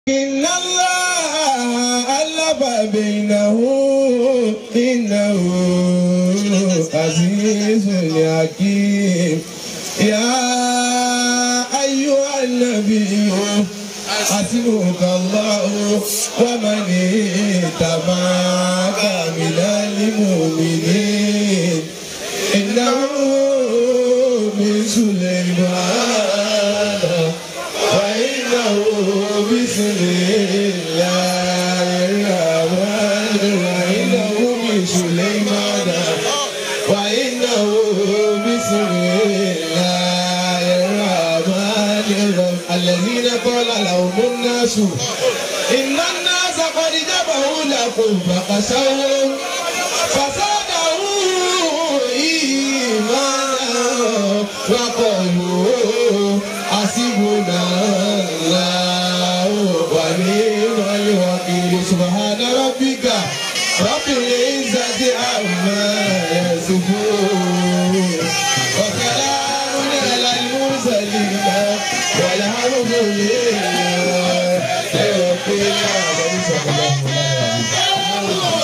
إن الله ألف بينه إنه عزيز حكيم يا أيها النبي حسبك الله ومن اتبعك من المؤمنين إنه من سليمان وإنه بسم الله الرحمن وإنه من سليمان وإنه بسم الله الرحمن الرحيم الذين قال لهم الناس إن الناس قد جمعوا لكم فخشوهم فزادهم إيمانا وقالوا حسبنا الله ونعم الوكيل سبحان ربك رب العزة عما يصفون وسلام على المرسلين والحمد لله رب العالمين صلى الله عليه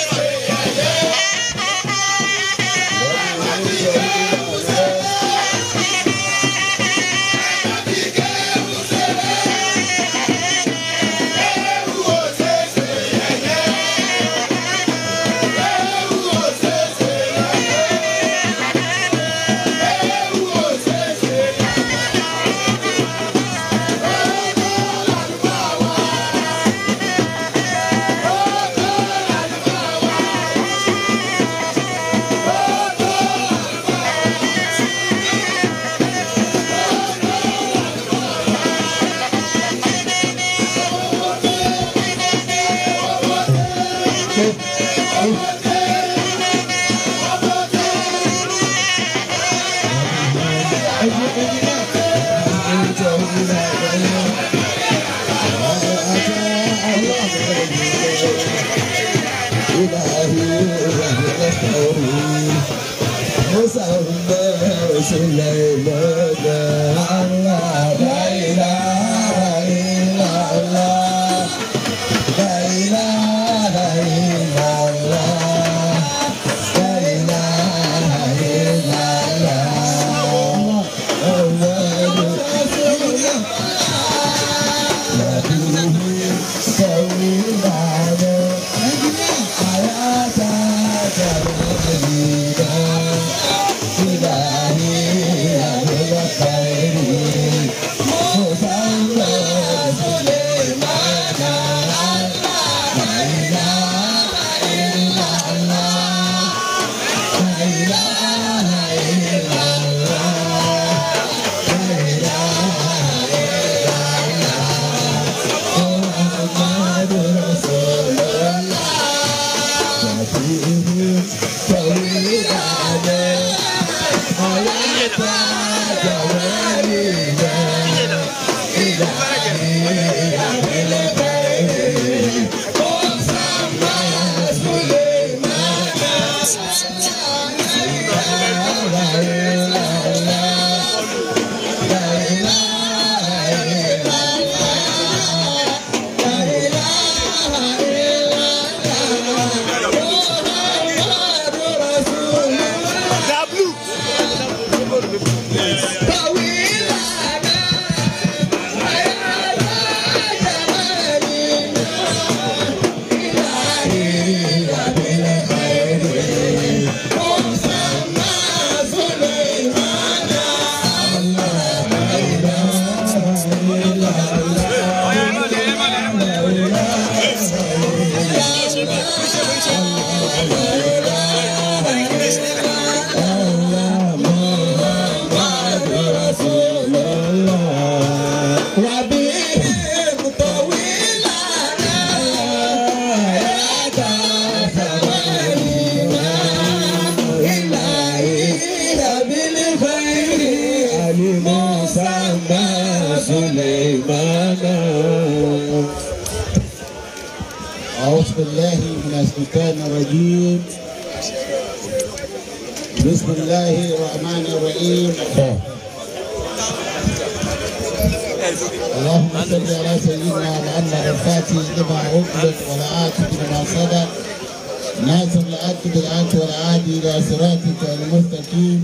أعوذ بالله من الشيطان الرجيم بسم الله الرحمن الرحيم اللهم صل على سيدنا محمد الفاتح لما أغلق والعاتب لما صدق ناصر العبد بالعبد والعادي إلى صراطك المستقيم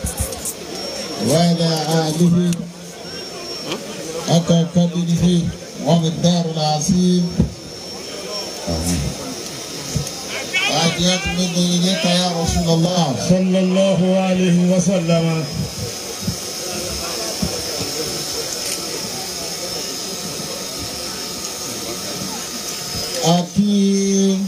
وعلى آله حتى قدره ومقدار العظيم وأتيت مني إليك يا رسول الله صلى الله عليه وسلم àti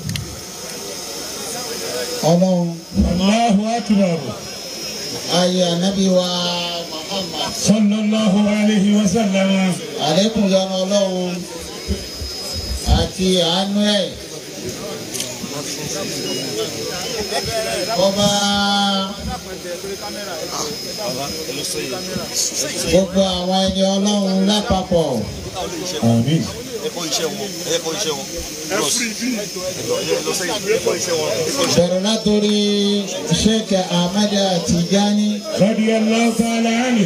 ọlọ́run الله أكبر ayé ànábì wa Muhammad صلى الله عليه وسلم àlékún yọnu ọlọ́run àti àánú ẹ̀ kọ́ba gbogbo àwọn ẹni ọlọ́run lápapọ̀ آمين ẹ̀kọ́ iṣẹ́ wọn ẹ̀kọ́ iṣẹ́ wọn lọ sẹ́yìn ẹ̀kọ́ iṣẹ́ wọn ẹ̀kọ́ iṣẹ́ bẹ̀rẹ̀ látòrí Sheikh Ahmad Tijani رضي الله تعالى عنه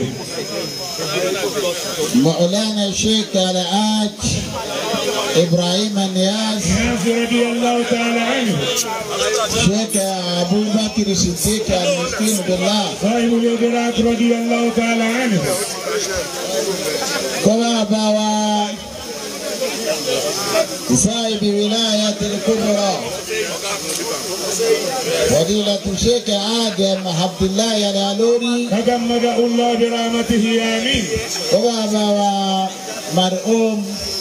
مولانا الشيخ الحاج إبراهيم النياس ناس رضي الله تعالى عنه شيخ أبو بكر الصديق المسكين بالله صاحب الإدراك رضي الله تعالى عنه كما بوا صاحب ولاية الكبرى فضيلة الشيخ آدم عبد الله العلوري تجمده الله برحمته آمين كما بوا مرحوم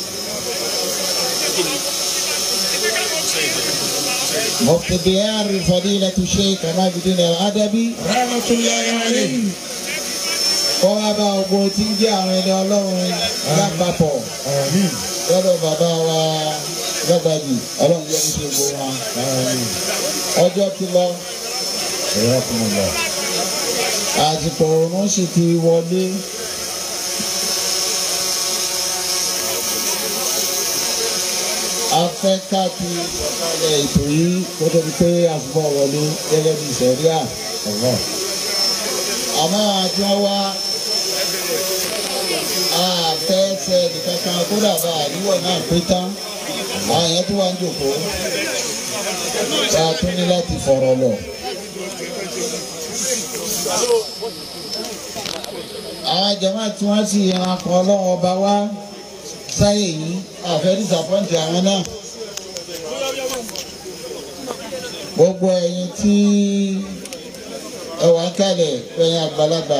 مفتي ديار فضيلة الشيخ عماد الدين الأدبي رحمة الله عليه kọ́ wá bá ogbó tí ń jẹ́ àwọn ẹni ọlọ́run lápapọ̀ آمين lọ́dọ̀ bàbá wa lọ́gbàjì ọlọ́run jẹ́ níṣẹ́ gbogbo wa. آمين ọjọ́ ti lọ حياكم الله àsìkò òórùn sì ti wọlé. a fẹ́ ká ti sọ̀kalẹ̀ ètò yìí kó tó di pé àsìkò wọlé gẹ́gẹ́ bí sẹ̀ríà. الله àmọ́ àti wọn wá àfẹ́fẹ́ nìkankan kódà bá àríwọ̀ náà pé tán àwọn èèyàn tó wà ń jòkó tá a tún ní láti fọ̀rọ̀ lọ. àwọn jàmáà tí wọ́n sì yan akọ ọlọ́wọ́ ọba wá sáyè yìí àfẹ́ dísàpọ́ǹtì àwọn náà. gbogbo ẹ̀yin tí ẹ wà ń kalẹ̀ ẹ̀yin àgbàlagbà.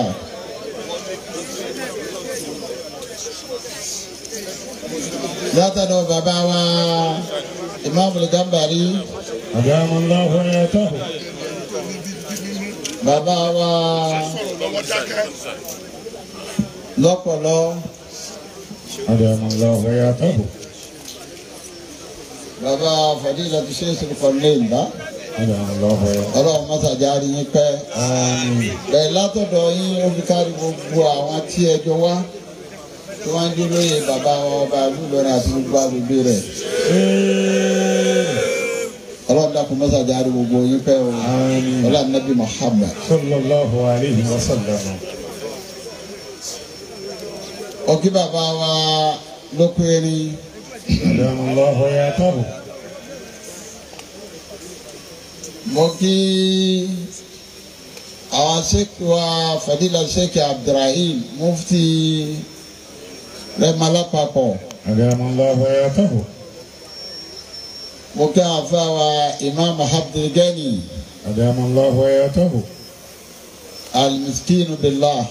látọ̀dọ̀ bàbá wa Imam Gambari أدام الله حياته bàbá wa lọ́pọ̀lọ́ أدام الله حياته bàbá Fadilatu Sheikh Sulqarnain bá أدام الله حياته ọlọ́run mọ́sàjárí yín pẹ́. آمين bẹ́ẹ̀ látọ̀dọ̀ yín ó fi kárí gbogbo àwọn tí ẹjọ́ wá tí wọ́n ń dúró yẹ bàbá wa ọba àlùbọ̀rẹ̀ àti gbogbo agbègbè rẹ̀. ọlọ́run dákun mọ́sàjárí gbogbo yín pẹ́ o آمين ọlọ́run nàbí Muhammad. صلى الله عليه وسلم ọkí bàbá wa lókè erin أدام الله حياته mo kí àwọn sèkì wa Fadila Sheikh Abdulrahim mufti rẹmọ lápapọ̀ أدام الله حياته mo kí àwọn afẹ́ wa Imam Abdulgani أدام الله حياته alimiskinu billah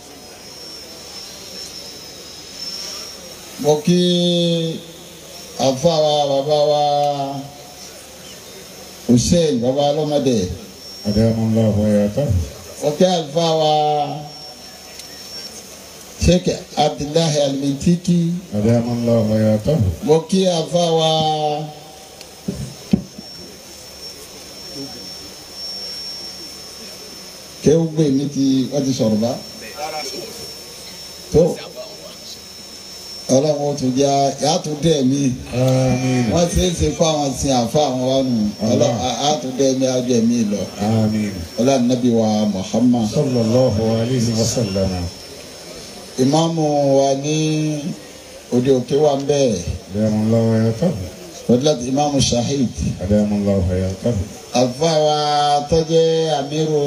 mo kí àfa wa bàbá wa Hussein bàbá ọlọ́mọdé أدام الله حياته mo kí àfa wa Sheikh Abdullahi Alimintiki أدام الله حياته mo kí àfa wa kéwù gbé mi ti wọ́n ti sọ̀rọ̀ bá tó ọlọ́run ó tún jẹ́ yàtún dẹ̀ mí آمين wọ́n ṣe é ṣe kó àwọn sin àfa àwọn wa nù ọlọ́run àtún dẹ̀ mí ájọ mí lọ آمين ọlọ́run nàbí wa Muhammad صلى الله عليه وسلم ìmáàmù wa ní òde òkè wa ń bẹ́ẹ̀ أدام الله حياته fọdúlàtì ìmáàmù shahid أدام الله حياته àlùfáà wa tọ́jẹ́ àmírù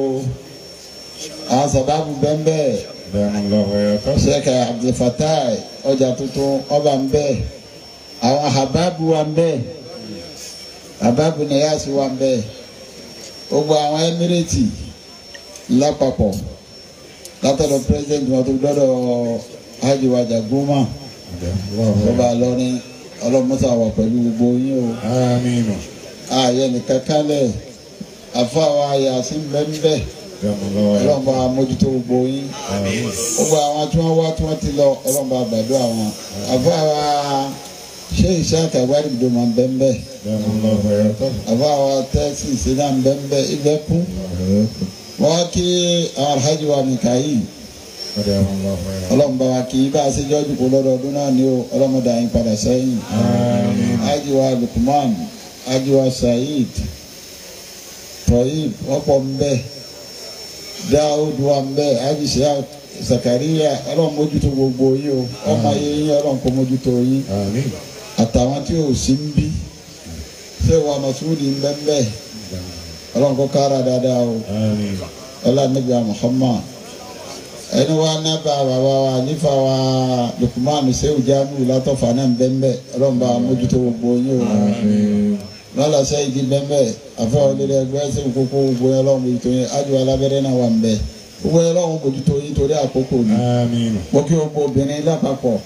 àwọn sábàbù bẹ́ẹ̀ أدام الله حياته sheikh abdulfatai ọjà tuntun ọba ń bẹ́ẹ̀ àwọn hababu wa ń bẹ́ẹ̀ hababu niyasi wa ń bẹ́ẹ̀ gbogbo àwọn emirati lápapọ̀ látọ̀dọ̀ president wọn tó dọ́dọ̀ hajj wàjà goma أدام الله ọba حياته lọ́rin ọlọ́mọ́sá wà pẹ̀lú gbogbo yín o آمين ààyè nìkan kálẹ̀ àfọwọ́ yasin bẹ́ẹ̀ أدام الله حياته ọlọ́mọba mójútó gbogbo yín آمين gbogbo àwọn tí wọ́n wá tí wọ́n ti lọ ọlọ́mọba àgbàdo àwọn àfọwọ́ ṣé ìṣáàkà ìwádìí máa ń bẹ́ẹ̀ أدام الله حياته àfọwọ́ tẹ́sí ìṣẹ́dá ń bẹ́ẹ̀ ibẹ̀ kú wọ́n kí àwọn alhaji wa mikael أدام الله حياته ọlọ́mọba wa kì í bá a ṣe jọ́jú kó lọ́dọọdún náà ni ó ọlọ́mọdé àyín padà sẹ́yìn آمين Haji wa Lukman Haji wa Saheed Toyib wọ́n pọ̀ ń bẹ Daoud wa ń bẹ Haji Shia Zakariya ọlọ́run mójútó gbogbo yín o ọmọ yẹn yín ọlọ́run kó mójútó yín آمين àtàwọn tí ò sí ń bí ṣé wà Masudi ń bẹ ń bẹ ọlọ́run kó kára dáadáa o آمين ọlọ́run níbi Muhammad ẹni wa nábà bàbá wa nífa wa Lukman Sehu Jamiu látọ̀fà náà ń bẹ ń bẹ ọlọ́run bá mójútó gbogbo yín o آمين lọ́la sẹ́yìn di bẹ́ẹ̀ afẹ́ olórí ẹgbẹ́ ẹsẹ̀ kókó gbogbo yẹn lọ́wọ́ mójútó yín ájú alábẹ́rẹ́ náà wà ń bẹ̀ gbogbo yẹn lọ́wọ́ mójútó yín torí àkókò ni آمين mo kí gbogbo obìnrin lápapọ̀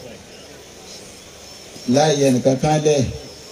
láì yẹ nìkan kan lẹ̀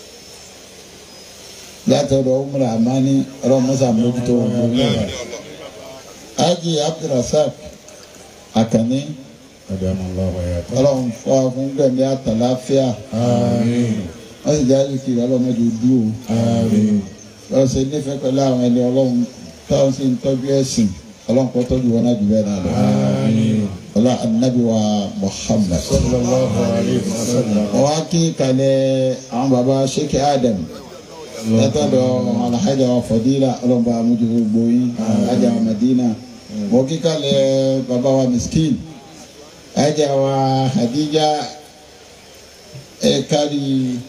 látọ̀dọ̀ umra amani ọlọ́mọsà mójútó gbogbo yẹn ájì abdulrasaq akànní أدام الله حياته ọlọ́run fún akún gbẹ̀mí àtàláfíà آمين wọ́n sì jáde kiri ọlọ́mọdé dúró. آمين lọ́wọ́ ṣe nífẹ̀ẹ́ pẹ̀lú àwọn ẹni ọlọ́run táwọn sì ń tọ́jú ẹ̀sìn ọlọ́run kọ́ tọ́jú wọn náà jù bẹ́ẹ̀ náà lọ. آمين ọlá anabi wa Muhammad. صلى الله عليه وسلم wọ́n á kí kalẹ̀ àwọn baba sheikh adam látọ̀dọ̀ alhaja wa fadila ọlọ́run bá amújú gbogbo yín alhaja wa madina wọ́n kí kalẹ̀ baba wa miskin alhaja wa hadija ẹ̀ kárí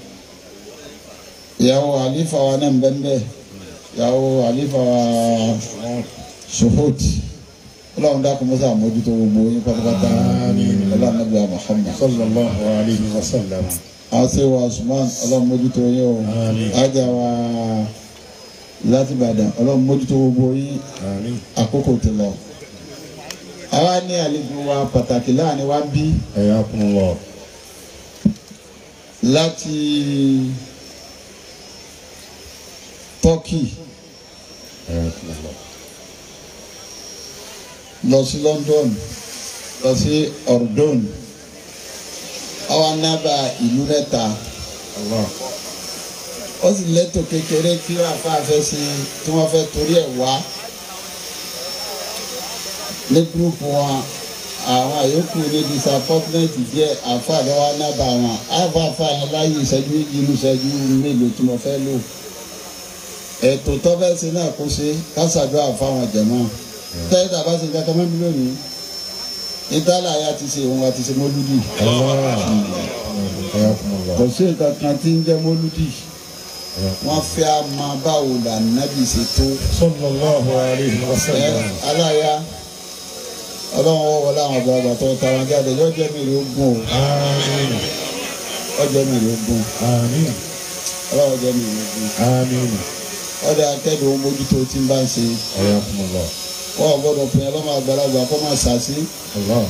ìyàwó àlífà wa náà bẹ́ẹ̀ ìyàwó àlífà wa suhut ọlọ́run dákun mọ́sá àmójútó gbogbo yín pátápátá ọlọ́run nàbí wa Muhammad صلى الله عليه وسلم àti wa Usman ọlọ́run mójútó yín o Àmín. ajá wa láti Ìbàdàn ọlọ́run mójútó gbogbo yín آمين àkókò ti lọ. àwa ní àlejò wa pàtàkì láàrin wa bí حياكم الله láti Turkey حياكم الله lọ sí London lọ sí Ordon àwa nábà ìlú mẹ́ta الله ó sì lẹ́tọ̀ kékeré tí àáfàá fẹ́ sí tí wọ́n fẹ́ torí ẹ̀ wá ní gúrúùpù wọn àwọn àyókù ní disappointment díẹ̀ àáfàá lọ́wọ́ nábà wọn àáfàá yẹn láyé ìṣẹ́jú inú ìṣẹ́jú mélòó tí mo fẹ́ lò ètò tọ́fẹ́sì náà kó ṣe kásàdúrà fáwọn jẹ̀mọ́ tẹ́lẹ̀ tàbá ṣe kankan mẹ́bí lónìí ìtàlá ya ti ṣe òun àti ṣe mọ́lúdì الله حياكم الله kò sí nǹkan kan tí ń jẹ́ mọ́lúdì wọ́n fẹ́ a máa báwo là nábì ṣe tó صلى الله عليه ẹ وسلم aláya ọlọ́run wọ́n wọlé àwọn àgbàlagbà tó tara jáde yóò jẹ́ mi rí ogún آمين o yóò jẹ́ mi rí ogún آمين ọlọ́run jẹ́ mi rí ogún آمين ọdẹ akẹ́dùn ohun mójútó tí ń bá ń ṣe حياكم الله wọ́n gbọ́dọ̀ pín ọlọ́mọ àgbàlagbà kó máa ṣàṣì الله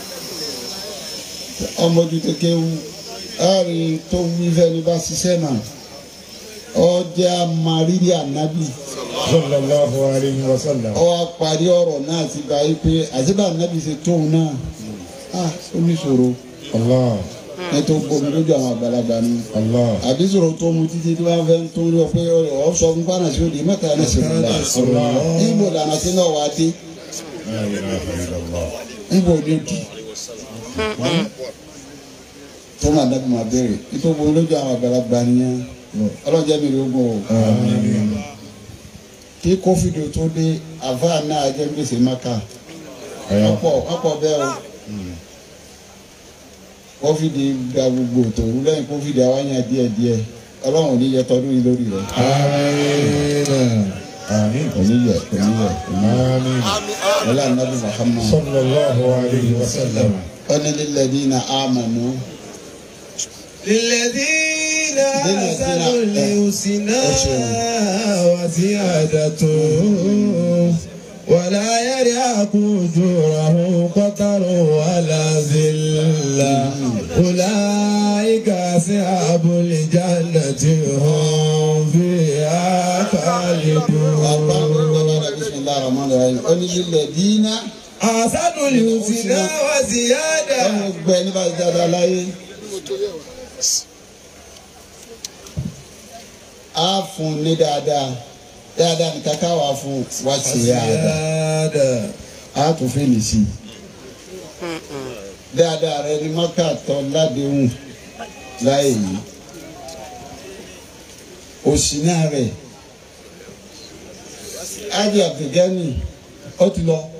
ọmọdútó kéwú láàrin tó wí fẹ́ni bá ṣiṣẹ́ náà ọjà mariri ànábì صلى الله عليه وسلم ọ wá parí ọ̀rọ̀ náà ti gba yí pé àṣìbà ànábì ṣe tóun náà ah ó ní ṣòro الله ẹ tó gbomi lójú àwọn àgbàlagbà ni الله àbí ṣòro tó mu títí tí wọ́n fẹ́ tó ń lọ pé ọ sọ fún pàrọ̀ sí òde mẹ́ta ní ṣèlúlà الله níbo lànà sí náà wá dé لا إله إلا الله níbo ni ó di tó máa dábì máa béèrè nítorí gbomi lójú àwọn àgbàlagbà nìyẹn ọlọ́jẹ́ mi ló gbọ́ o آمين kí kófìdì tó dé àfáà náà jẹ́ gbèsè máka حياكم ọ̀pọ̀ ọ̀pọ̀ bẹ́ẹ̀ o kófìdì gba gbogbo tòun lẹ́yìn kófìdì awáyàn díẹ̀díẹ̀ ọlọ́run ò ní yẹ tọdún yìí lórí rẹ̀ آمين آمين kò ní yẹ kò ní yẹ kò ní yẹ آمين wọlé anabi muhammad صلى الله عليه وسلم ọni lílẹ̀dínà àmànú للذين الذين أحسنوا الحسنى وزيادة ولا يرهق وجوههم قتر ولا ذلة أولئك أصحاب الجنة هم فيها خالدون bisimilahi rahman rahim ọni lílẹ̀dínà أحسنوا الحسنى وزيادة ọmọ gbẹ nípa dáadáa láyé á fún ní dáadáa dáadáa ní kàkà wà fún wá sí dáadáa وزيادة á tún fẹ́ lè sí dáadáa rẹ ní mọ́kà tọ́ ládéhùn láyé yìí òsì náà rẹ̀ ájì àbdùgánì ó ti lọ.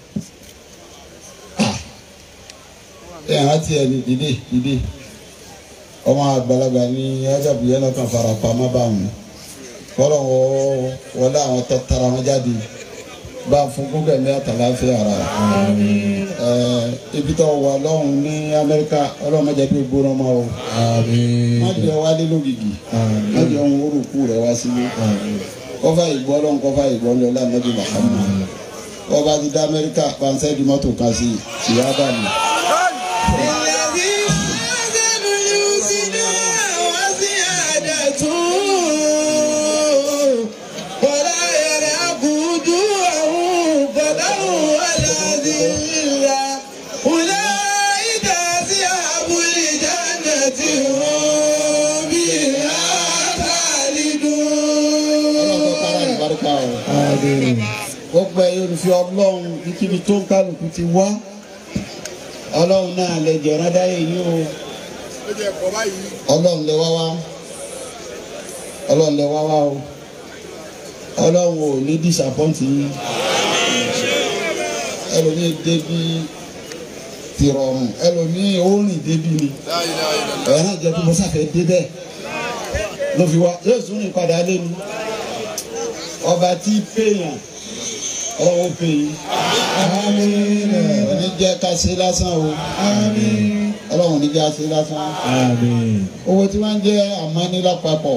ẹ hàn tí ẹni dìde dìde ọmọ àgbàlagbà ní ajabu yẹn lọkàn fara pamọ́ báwọn kọlọ wọ wọlé àwọn tó tara wọn jáde bá a fún gbogbo ẹ̀mí àtàláfíà ara ẹ ibi tó wà lọ́hùn ní Amẹ́ríkà ọlọ́run má jẹ́ kí o gbóná mọ́ o má jẹ́ wálé lógìgì má jẹ́ ohun orúkú rẹ̀ wá sílé kọfà ìgbọ́ lọ́hùn kọfà ìgbọ́ lọ́hùn lánàá bí Muhammad kọfà ti dá Amẹ́ríkà pàǹsẹ́ di mọ́tò kan sí ìyá dànù. الذين آمنوا الحسنى وزيادة ولا يرهق وجوههم قدر ولا ذلة أولئك أصحاب الجنة هم فيها ọlọ́run tó kára خالدون ìbárúkà o. gbogbo ẹ̀yin olùfẹ́ ọlọ́run kíkíbi tó ń kálukú ti wá ọlọ́run náà lè jẹ̀rán dáyé yìí o ọlọ́run lè wá wá ọlọ́run lè wá wá o ọlọ́run ò ní dísàpọ́ǹtì yín ẹlòmíì débi tìrọ̀rùn ẹlòmíì ó rìn débi ni ẹ̀yìn náà jẹ́ kí mo sáfẹ́ dé bẹ́ẹ̀ ló fi wá yóò tún ní padà lẹ́nu ọba tí péyàn ọlọ́wọ́ pè yín òní jẹ́ ká ṣe lásán o ọlọ́run ní jẹ́ ká ṣe lásán owó tí wọ́n ń jẹ́ àmọ́ní lápapọ̀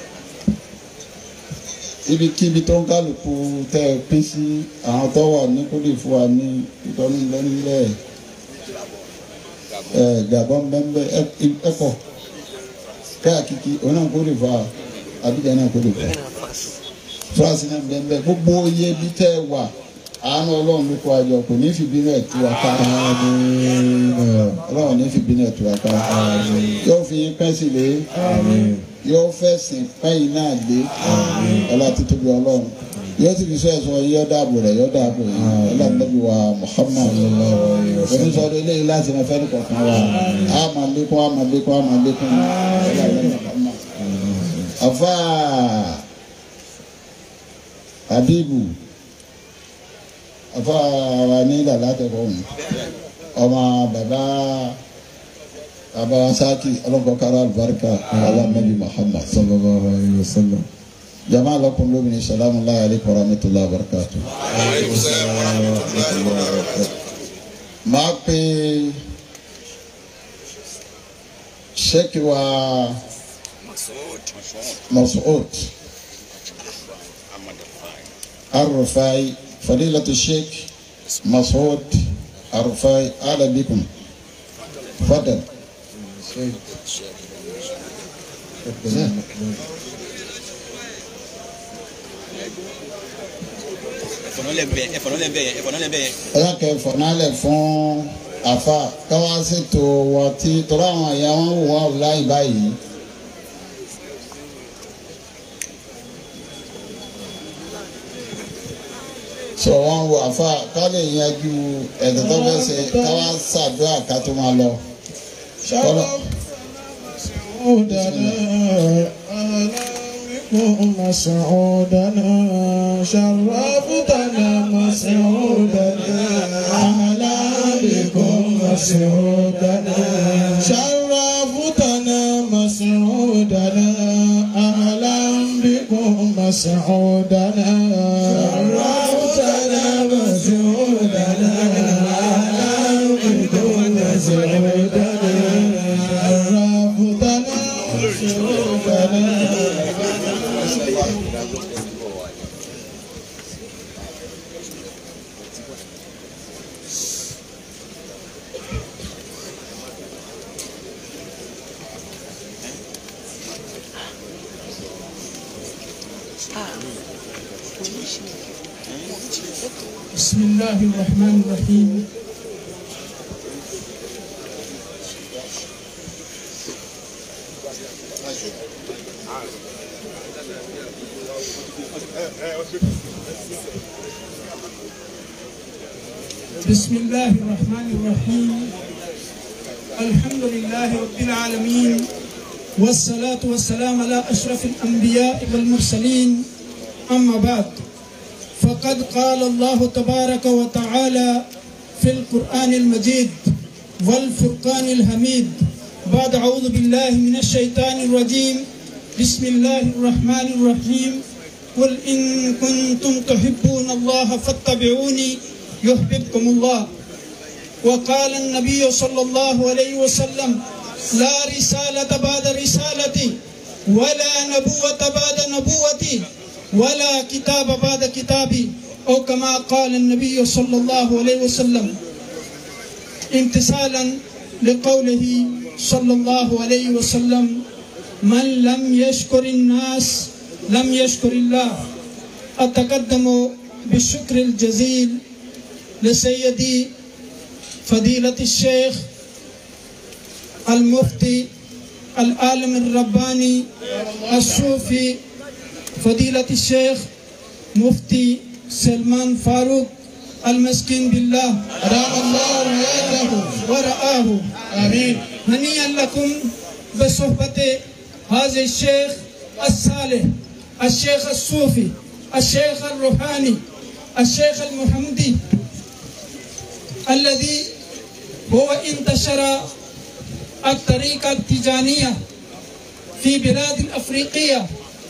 ibikíbi tó ń kálukú tẹ́ ẹ pín sí àwọn tó wà ní kó lè fún wa ní ìtọ́nú lẹ́nulẹ̀ ẹ̀ gàbọ́n bẹ́ẹ̀ ẹ̀pọ̀ káàkiri òun náà kó lè fún wa àbíjà náà kó lè fún wa fúrásì náà bẹ́ẹ̀ bẹ́ẹ̀ gbogbo iye bí tẹ́ ẹ wà àánú ọlọ́run ló kó àjọ kò ní fi bínú ẹ̀ tú wa ká ọlọ́run ní fi bínú ẹ̀ tú wa ká yóò fi yín pẹ́ sí lé yóò fẹ̀sìn pẹ́yìn náà lé ọlá títóbi ọlọ́run yóò sì fi sọ ẹ̀sọ́ yóò dáàbò rẹ̀ yóò dáàbò yìí ọlá nàbí wa Muhammad onísọdọ eléyìí láti máa fẹ́ nìkọ̀ọ̀kan wa a máa lékún a máa lékún a máa lékún ọlá nàbí Muhammad afa Habibu afa wa ní dàda tẹ̀kọ̀ ọ̀hún ọmọ bàbá bàbá sáàkì ọlọ́kọ̀ọ́kára alùbáríkà alámẹ́bí Muhammad sallallahu alayhi wa sallam jama lakum lómìnir salamu alayhi alaykum wa rahmatulahi wa barakatu. máa pe sheikh wa Mas'ud Arrufai fadilatu sheikh Mas'ud Arrufai ahlan bikum fadal. ẹ̀yà kẹfọ́ nálẹ̀ fún àfa káwá ṣètò wọ́n tí tọ́lá àwọn àyà wọn wò wá láì báyìí. sọ wọn wo àfa ká lè yanjú ẹ̀dọ̀ tó fẹ́ ṣe káwá ṣàdúrà ká tó máa lọ. Kọ́lọ̀. مسعودنا شرفتنا مسعودنا أهلا بكم مسعودنا جودنا أهلا بكم مسعودنا شرفتنا مسعودنا أهلا بكم مسعودنا شرفتنا مسعودنا بسم الله الرحمن الرحيم بسم الله الرحمن الرحيم الحمد لله رب العالمين والصلاة والسلام على أشرف الأنبياء والمرسلين أما بعد فقد قال الله تبارك وتعالى في القرآن المجيد والفرقان الحميد بعد أعوذ بالله من الشيطان الرجيم بسم الله الرحمن الرحيم قل إن كنتم تحبون الله فاتبعوني يحببكم الله وقال النبي صلى الله عليه وسلم لا رسالة بعد رسالتي ولا نبوة بعد نبوتي ولا كتاب بعد كتابي أو كما قال النبي صلى الله عليه وسلم امتثالا لقوله صلى الله عليه وسلم من لم يشكر الناس لم يشكر الله أتقدم بالشكر الجزيل لسيدي فضيلة الشيخ المفتي العالم الرباني الصوفي فضيلة الشيخ مفتي سلمان فاروق المسكين بالله رام الله حياته ورآه آمين هنيئا لكم بصحبة هذا الشيخ الصالح الشيخ الصوفي الشيخ الروحاني الشيخ المحمدي الذي هو انتشر الطريقة التجانية في بلاد الأفريقية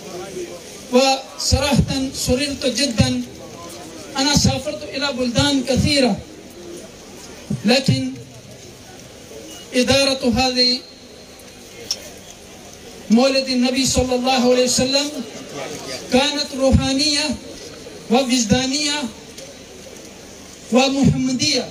وصراحة سررت جدا أنا سافرت إلى بلدان كثيرة لكن إدارة هذه مولد النبي صلى الله عليه وسلم كانت روحانية ووجدانية ومحمدية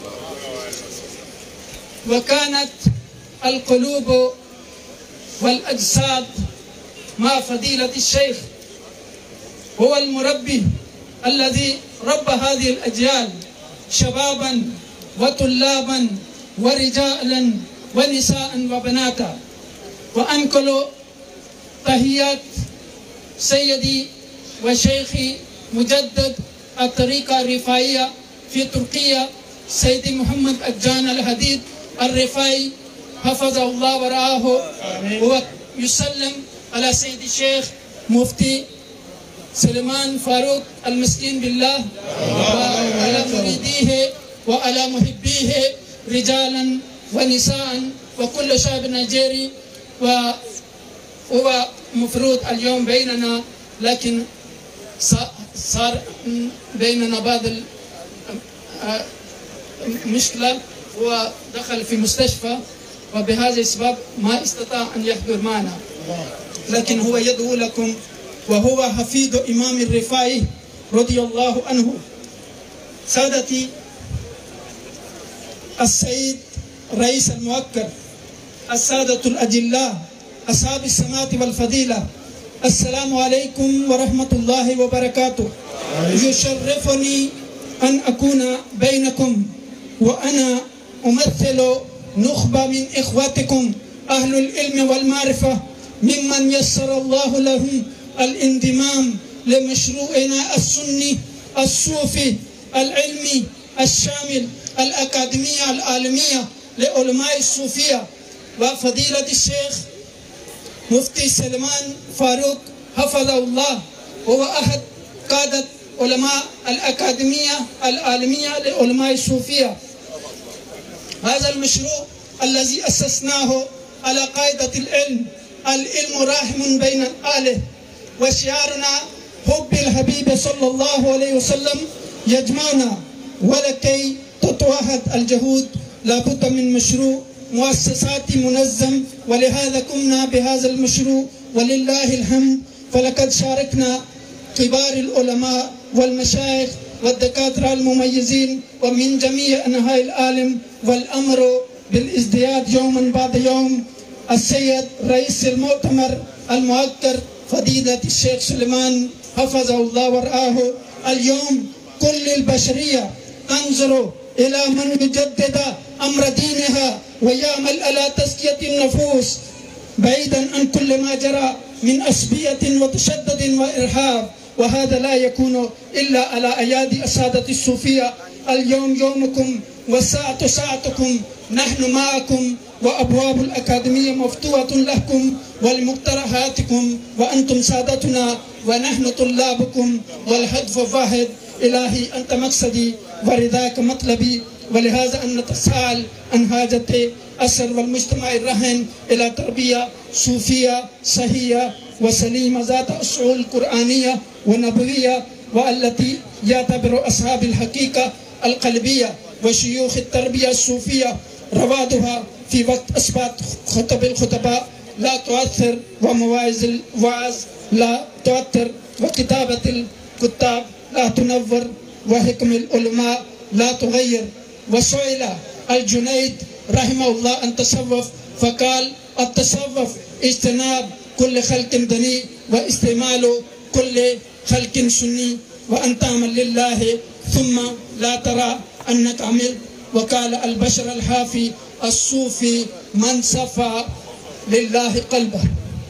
وكانت القلوب والأجساد مع فضيلة الشيخ هو المربي الذي ربى هذه الأجيال شبابا وطلابا ورجالا ونساء وبناتا وأنقل تحيات سيدي وشيخي مجدد الطريقة الرفاعية في تركيا سيدي محمد أجان الحديد الرفاعي حفظه الله ورعاه هو يسلم على سيدي الشيخ مفتي سليمان فاروق المسكين بالله وعلى مريديه وعلى محبيه رجالا ونساء وكل شعب نيجيري وهو مفروض اليوم بيننا لكن صار بيننا بعض المشكلة ودخل في مستشفى وبهذا السبب ما استطاع أن يحضر معنا لكن هو يدعو لكم وهو حفيد إمام الرفاعي رضي الله عنه سادتي السيد رئيس المؤكد السادة الأجلاء أصحاب السماء والفضيلة السلام عليكم ورحمة الله وبركاته يشرفني أن أكون بينكم وأنا أمثل نخبة من إخواتكم أهل العلم والمعرفة ممن يسر الله لهم الانضمام لمشروعنا السني الصوفي العلمي الشامل الأكاديمية العالمية لعلماء الصوفية وفضيلة الشيخ مفتي سلمان فاروق حفظه الله هو أحد قادة علماء الأكاديمية العالمية لعلماء الصوفية هذا المشروع الذي أسسناه على قاعدة العلم العلم راحم بين الآله وشعارنا حب الحبيب صلى الله عليه وسلم يجمعنا ولكي تتوحد الجهود لابد من مشروع مؤسساتي منظم ولهذا قمنا بهذا المشروع ولله الحمد فلقد شاركنا كبار العلماء والمشايخ والدكاترة المميزين ومن جميع أنحاء العالم والأمر بالازدياد يوما بعد يوم السيد رئيس المؤتمر المؤكر فضيلة الشيخ سليمان حفظه الله ورعاه اليوم كل البشرية تنظر إلى من يجدد أمر دينها ويعمل على تزكية النفوس بعيدا عن كل ما جرى من أسبية وتشدد وإرهاب وهذا لا يكون إلا على أيادي السادة الصوفية اليوم يومكم والساعة ساعتكم نحن معكم وأبواب الأكاديمية مفتوحة لكم ولمقترحاتكم وأنتم سادتنا ونحن طلابكم والهدف واحد إلهي أنت مقصدي ورضاك مطلبي ولهذا أن نتساءل عن حاجة أسر والمجتمع الرهن إلى تربية صوفية صحية وسليمة ذات أصول قرآنية ونبوية والتي يعتبر أصحاب الحقيقة القلبية وشيوخ التربية الصوفية روادها في وقت أثبات خطب الخطباء لا تؤثر ومواعظ الوعظ لا تؤثر وكتابة الكتاب لا تنور وحكم العلماء لا تغير وسئل الجنيد رحمه الله أن تصوف فقال التصوف اجتناب كل خلق دني واستعمال كل خلق سني وأن تعمل لله ثم لا ترى أنك عمل وقال البشر الحافي الصوفي من صفى لله قلبه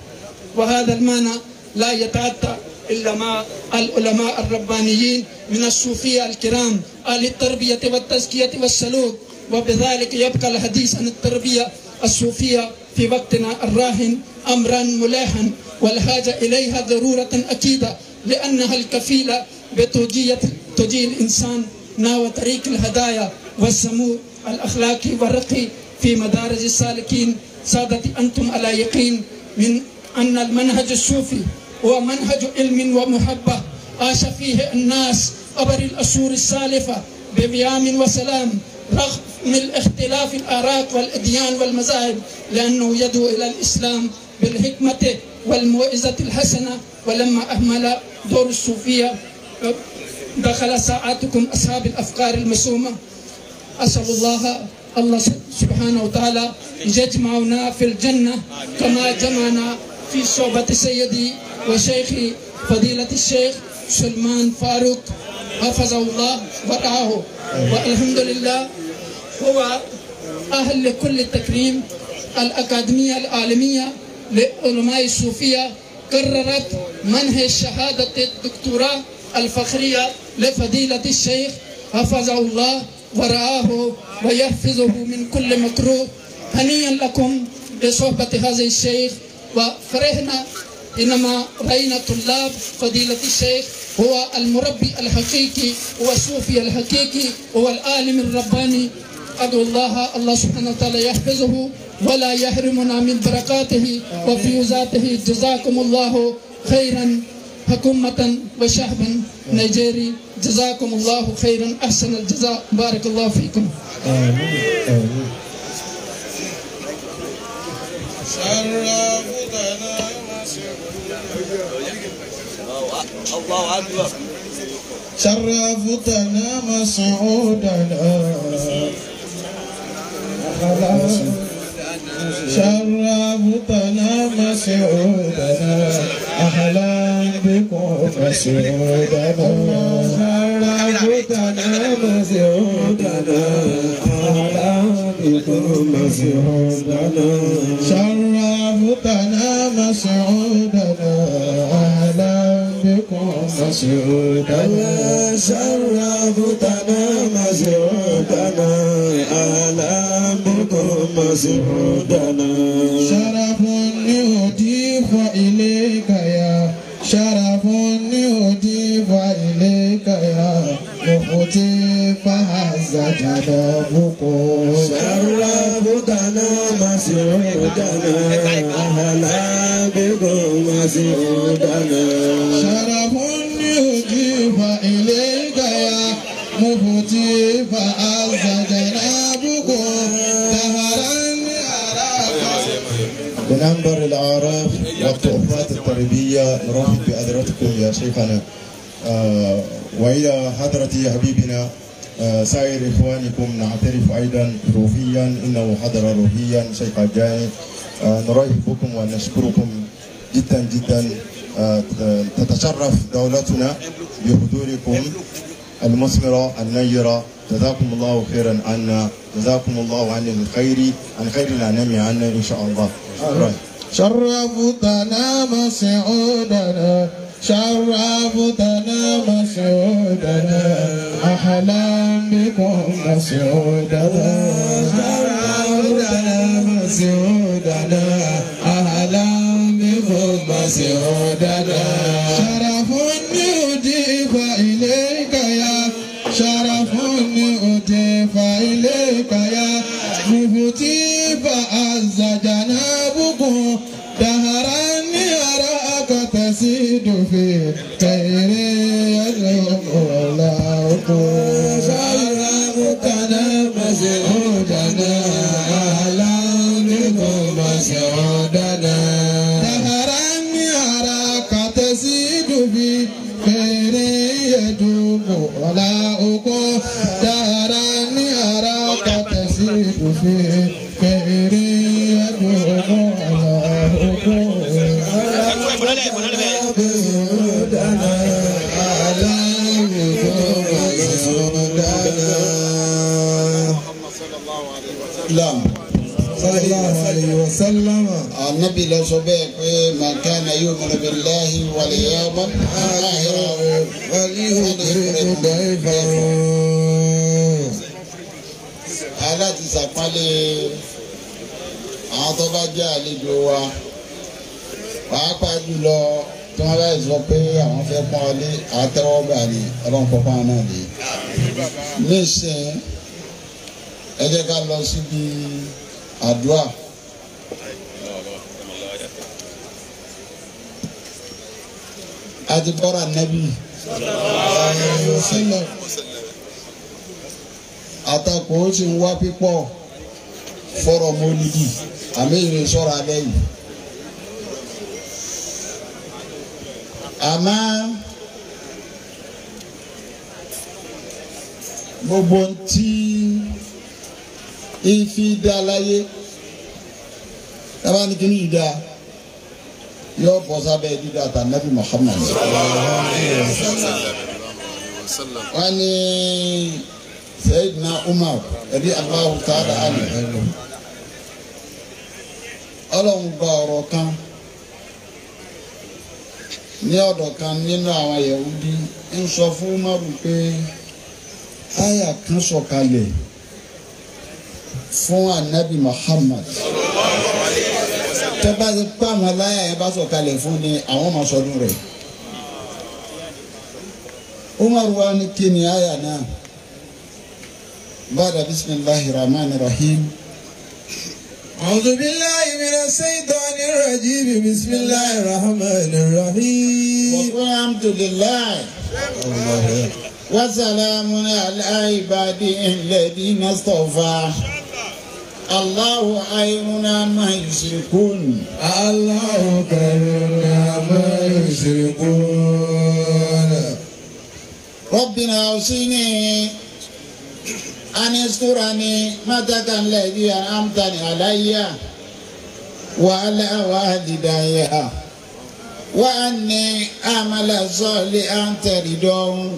وهذا المعنى لا يتأتى إلا مع العلماء الربانيين من الصوفية الكرام أهل التربية والتزكية والسلوك وبذلك يبقى الحديث عن التربية الصوفية في وقتنا الراهن أمرا ملاحا والحاجة إليها ضرورة أكيدة لأنها الكفيلة بتوجيه توجيه الإنسان نحو طريق الهدايا والسمو الأخلاقي والرقي في مدارج السالكين سادتي أنتم على يقين من أن المنهج الصوفي هو منهج علم ومحبة عاش فيه الناس عبر الأسور السالفة بقيام وسلام رغم الاختلاف الآراء والأديان والمذاهب لأنه يدعو إلى الإسلام بالحكمة والموعظة الحسنة ولما أهمل دور الصوفية دخل ساعاتكم أصحاب الأفكار المسومة أسأل الله الله سبحانه وتعالى يجمعنا في الجنة كما جمعنا في صحبة سيدي وشيخي فضيلة الشيخ سلمان فاروق حفظه الله ورعاه والحمد لله هو أهل لكل التكريم الأكاديمية العالمية لعلماء الصوفية قررت منح شهادة الدكتوراه الفخرية لفضيلة الشيخ حفظه الله ورعاه ويحفظه من كل مكروه هنيئا لكم بصحبة هذا الشيخ وفرحنا إنما رأينا طلاب فضيلة الشيخ هو المربي الحقيقي هو الصوفي الحقيقي هو العالم الرباني أدعو الله الله سبحانه وتعالى يحفظه ولا يحرمنا من بركاته وفيوزاته جزاكم الله خيرا حكومة وشعبا نيجيري جزاكم الله خيرا أحسن الجزاء بارك الله فيكم آمين آمين الله أكبر شرفتنا مسعودنا شرفتنا مسعودنا أهلا بكم مسعودنا شرفتنا مسعودنا أهلا بكم مسعودنا شرفتنا مسعودنا أهلا بكم مسعودنا شرفتنا مسعودنا أهلا بكم مسعودنا شرف يضيف إليك يا شرف يضيف إليك يا مفتي فهذا جنابكم شرفتنا مسعودنا أهلا مسعودنا شرف يضيف إليك يا مفتي فأز جنابكم دهرا أراك بننبر الأعراف والتحفات التربية نرحب بحضرتكم يا شيخنا آه وإلى حضرة حبيبنا آه سائر إخوانكم نعترف أيضا روحيا إنه حضر روحيا شيخ الجاني آه نرحب بكم ونشكركم جدا جدا آه تتشرف دولتنا بحضوركم المثمرة النيرة جزاكم الله خيرا عنا جزاكم الله عن الخير عن خير الأنام عنا إن شاء الله شكرا شرفتنا مسعودنا شرفتنا مسعودنا أهلا بكم مسعودنا شرفتنا مسعودنا أهلا بكم مسعودنا شرف يضيف إليك يا شرف يضيف إليك يا مفتي فأز جنابكم دهرا يراك تسيد في خير يدعو مولاكم شرفتنا مسعودنا أهلا بكم مسعودنا دهرا يراك تسيد في خير يدعو مولاكم دهرا يراك تسيد في خير يدعو مولاكم Lam. Sallallahu alayhi wa sallam. Ànábì lọ sọ bẹ́ẹ̀ pé màkàna yóò mọ̀nà bí láhi wàlẹ̀ yá bá aláti sàpálẹ̀ àwọn tó bá jẹ́ àlejò wa pàápàá jùlọ tí wọ́n bá sọ pé àwọn fẹ́ pọ́n ọ lé àtẹ́wọ́gbà ni ọlọ́run kọ́ pọ́n náà lé. nísìnyí ẹ jẹ́ ká lọ síbi àdúrà. àti bọ́ra nẹ́bí sílẹ̀ àtakò ó sì ń wá pípọ̀ fọ́rọ̀ mọ́lídì àmì ìrìn sọ̀rọ̀ alẹ́ yìí. àmọ́ gbogbo ntí ifi dá láyé tábà ní kíní yìí dá yóò bọ́ sábẹ́ dídá ta nabi Muhammad. wọ́n ní Sayyidina Umar ẹ̀rí Allahu ta'ala anhu ọlọ́run gba ọ̀rọ̀ kan ní ọ̀dọ̀ kan nínú àwọn Yahudi ń sọ fún Umaru pé àyà kan sọ̀kalẹ̀ fún anabi Muhammad tẹ́ bá ti pa àwọn aláya yẹn bá sọ̀kalẹ̀ fún ni àwọn máa sọdún rẹ̀ Umaru wa ni kí ni àyà náà bàdà bisimilahi rahman rahim. أعوذ بالله من الشيطان الرجيم بسم الله الرحمن الرحيم وقل الحمد لله وسلام على عباده الذين اصطفى الله خير ما يشركون الله خير ما يشركون ربنا اوصني أن يذكرني متك الذي أنعمتني علي وعلى والدي وأني أعمل صالحا ترضاه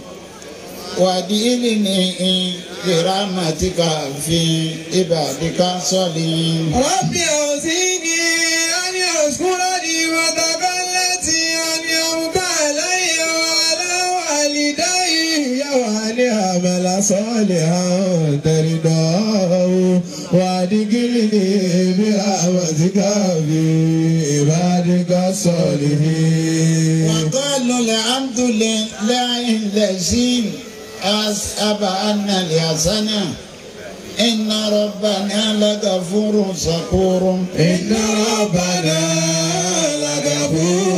وأدخلني برحمتك في عبادك الصالحين رب أوزيني أن يذكرني متك التي أنعمت علي وعلى والدي وأن أعمل صالحا ترضاه وأدخلني برحمتك في عبادك الصالحين وقالوا الحمد لله الذي أسأب عنا الحسنة إن ربنا لغفور شكور إن ربنا لغفور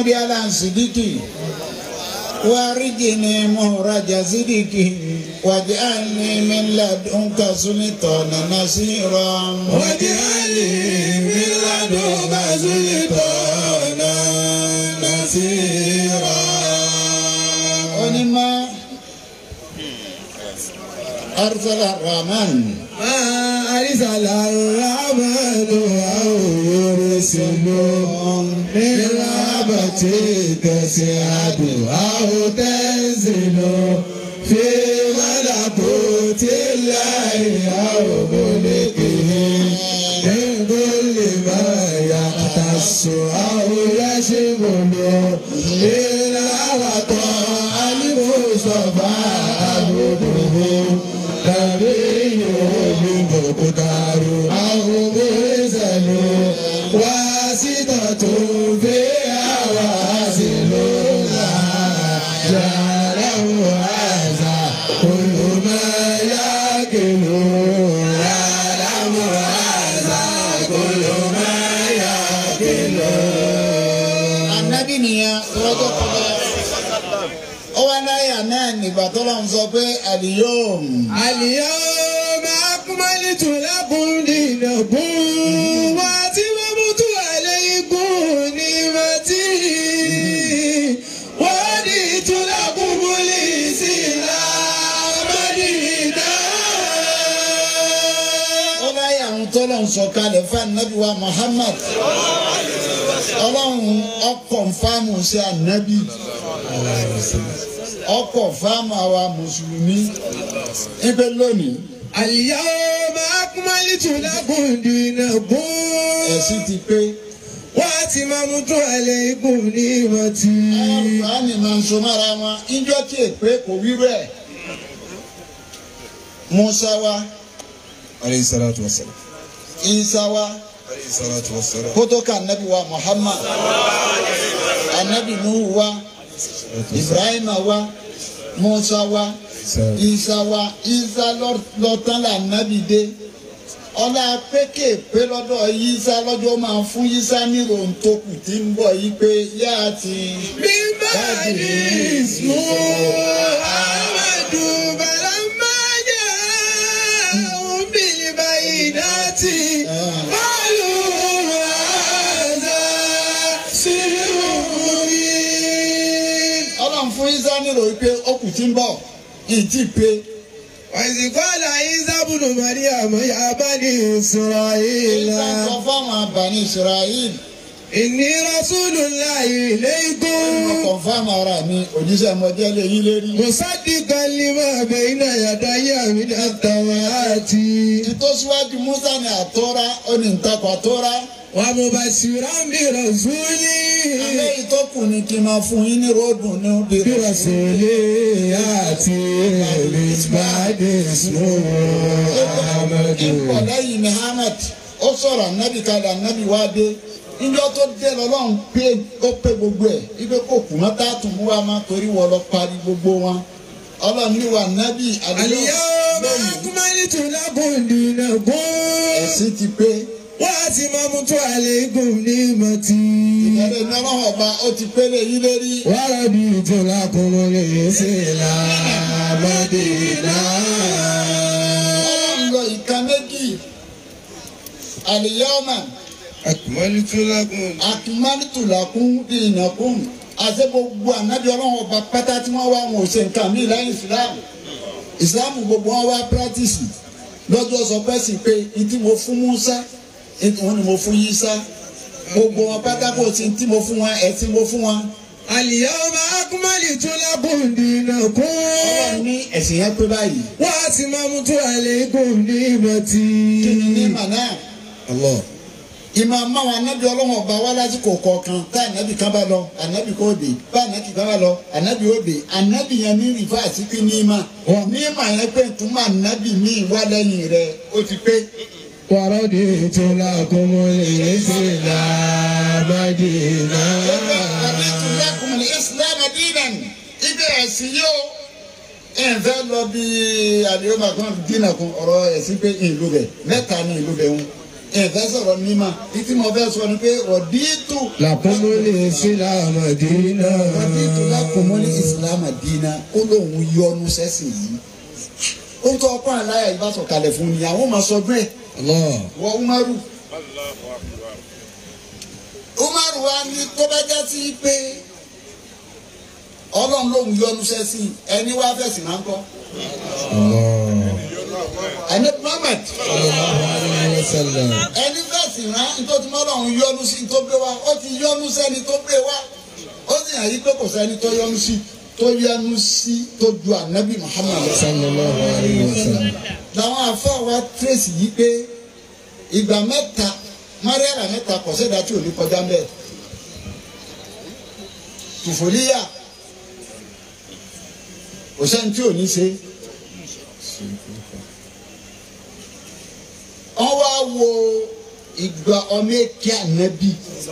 محمد على صديقي وارجني مهرج صديقي واجعلني من لدنك سلطانا نصيرا واجعلني من لدنك سلطانا نصيرا ونما أرسل الرحمن ما أرسل الرحمن أو يرسل من رحمة تسعد أو تنزل في ملكوت الله أو ملكه من كل ما يختص أو يشمل إلا وطاع المصطفى عبده نبي مقدار أو مرسل واسطة فيها واصل جعله هذا كل ما يأكل يعلم هذا كل ما يأكل anabi nìyẹn lọ́jọ́ kọjá ó wá láyà náà nígbà tó lọ́n sọ pé àlìyóòm اليوم أكملت لكم دينكم وأتممت عليكم نعمتي ورضيت لكم الإسلام دينا ó láyà ń tó lọ́n sọ kalẹ̀ fún anabi wa Muhammad ọlọ́run ọkọ̀ fáàmù sí anabi ọkọ̀ fáàmù àwa mùsùlùmí ibẹ̀ lónìí اليوم أكملت لكم دينكم ẹ̀sìn ti pé وأتممت عليكم نعمتي àánì máa ń so mára wọn ìjọ tí èpè kò wí bẹ́ẹ̀ Musa wa عليه الصلاة والسلام Isa wa. عليه الصلاة والسلام kótó ka anabi wa muhammad anabi nuhu wa ibrahima wa musa wa isa wa isa lọ- lọtán la anabi dé ọlá pékè pé lọ́dọ̀ isa lọ́jọ́ máa fún isa ní ròǹtòkù tí ń bọ̀ yìí pé yá ti من بعد اسمه أحمد فلما جاءهم بالبينات قالوا هذا سحر مبين ọlọ́run fún isa ní ròyìn pé ọkù tí ń bọ̀ yìí ti pé وإذ قال عيسى ابن مريم يا بني إسرائيل isa sọ fáwọn abàní israel إني رسول الله إليكم kọ̀ǹfàmù ara mi òjíṣẹ́ mọ́jẹ́ lè yí lérí. مصدقا لما بين يدي من التوراة ìtòsíwájú musa ní àtọ́ra ó ní ntakọ̀ àtọ́ra. ومبشرا برسول àlẹ́ ìtọ́kù ni kí n máa fún yín ní ròdù ní obìnrin. برسول يأتي من بعد اسمه أحمد ipò lẹ́yìn muhammed ó sọ̀rọ̀ anabi kalẹ̀ anabi wá dé níjọ́ tó dé lọ́lọ́run pé ó pé gbogbo ẹ̀ ibi kò kù mọ́ tá a tún mú wa máa torí wọ́n lọ parí gbogbo wọn ọlọ́run ní wa anabi اليوم أكملت لكم دينكم ẹ̀sìn ti pé وأتممت عليكم نعمتي ìyẹn ní ọlọ́run ọba ó ti pélé yí lérí. ورضيت لكم الإسلام دينا ọlọ́run lọ ìka méjì àlìyáọ́mà. أكملت لكم akimanitulakun dinakun àti gbogbo anabi ọlọ́run ọba pátá tí wọ́n wá wọn ò ṣe nǹkan mí lẹ́yìn islam islam gbogbo wọn wá pírátìsì lọ́jọ́ sọ pé sì pé ìtí mo fún musa ìtí wọn ni mo fún yisa gbogbo wọn pátá kò sí ìtí mo fún wọn ẹ̀sìn mo fún wọn. اليوم أكملت لكم دينكم ọlọ́run ní ẹ̀sìn yẹn pé báyìí وأتممت عليكم نعمتي kí ni ní màná الله ìmọ̀ àmàwọn anabi ọlọ́run ọba wá lásìkò kọ̀ọ̀kan tá anabi kan bá lọ anabi kò dé bá anabi kan bá lọ anabi ó dé anabi yẹn ní rìfáàsì pé ní ìmọ̀ ní ìmọ̀ yẹn pé túmọ̀ anabi ní ìwá lẹ́yìn rẹ̀ ó ti pé. ورضيت لكم الإسلام دينا Raditu lakum al-Islam dinan ibi ẹ̀sìn yóò ẹ̀ fẹ́ lọ bí àdéhùn kan dínà kan ọ̀rọ̀ ẹ̀sìn pé ìlú bẹ̀ mẹ́ta ní ìlú bẹ̀ ń ẹ̀fẹ́ sọ̀rọ̀ mímọ́ títí mo fẹ́ sọ ni pé rọ̀díìtù làkúnmọ́lé sílámà dínà. rọ̀díìtù lákòmọ́lé ìsìlámù dínà ó lóun yọnu sẹ́sìn yìí ó ń tọ́ ọkọ àláyà yìí bá sọ̀kalẹ̀ fún ni àwọn máa sọ bẹ́ẹ̀ Allah. wọ Umaru Umaru wa ní tó bá já sí pé ọlọ́run lóun yọnu sẹ́sìn ẹni wá fẹ̀sìn náà ń kọ́ Allah. ẹni Muhammad Alaihi wasallam. ẹni fẹ̀sìn náà nítorí ọlọ́run yọnu sí tó gbé wá ó ti yọnu sẹ́ni tó gbé wá ó sì hàn yí pé kò sẹ́ni tó yọnu sí tó yọnu sí tó ju ànábì Muhammad lọ. Sallallahu alaihi wasallam. làwọn afa wa tírèsì yìí pé ìgbà mẹ́ta mariana mẹ́ta kò sẹ́dá tí ò ní kọjá mẹ́ tùfòlíyà kò sẹ́ni tí ò ní ṣe wọ́n wá wo ìgbà ọmọ èké ànábì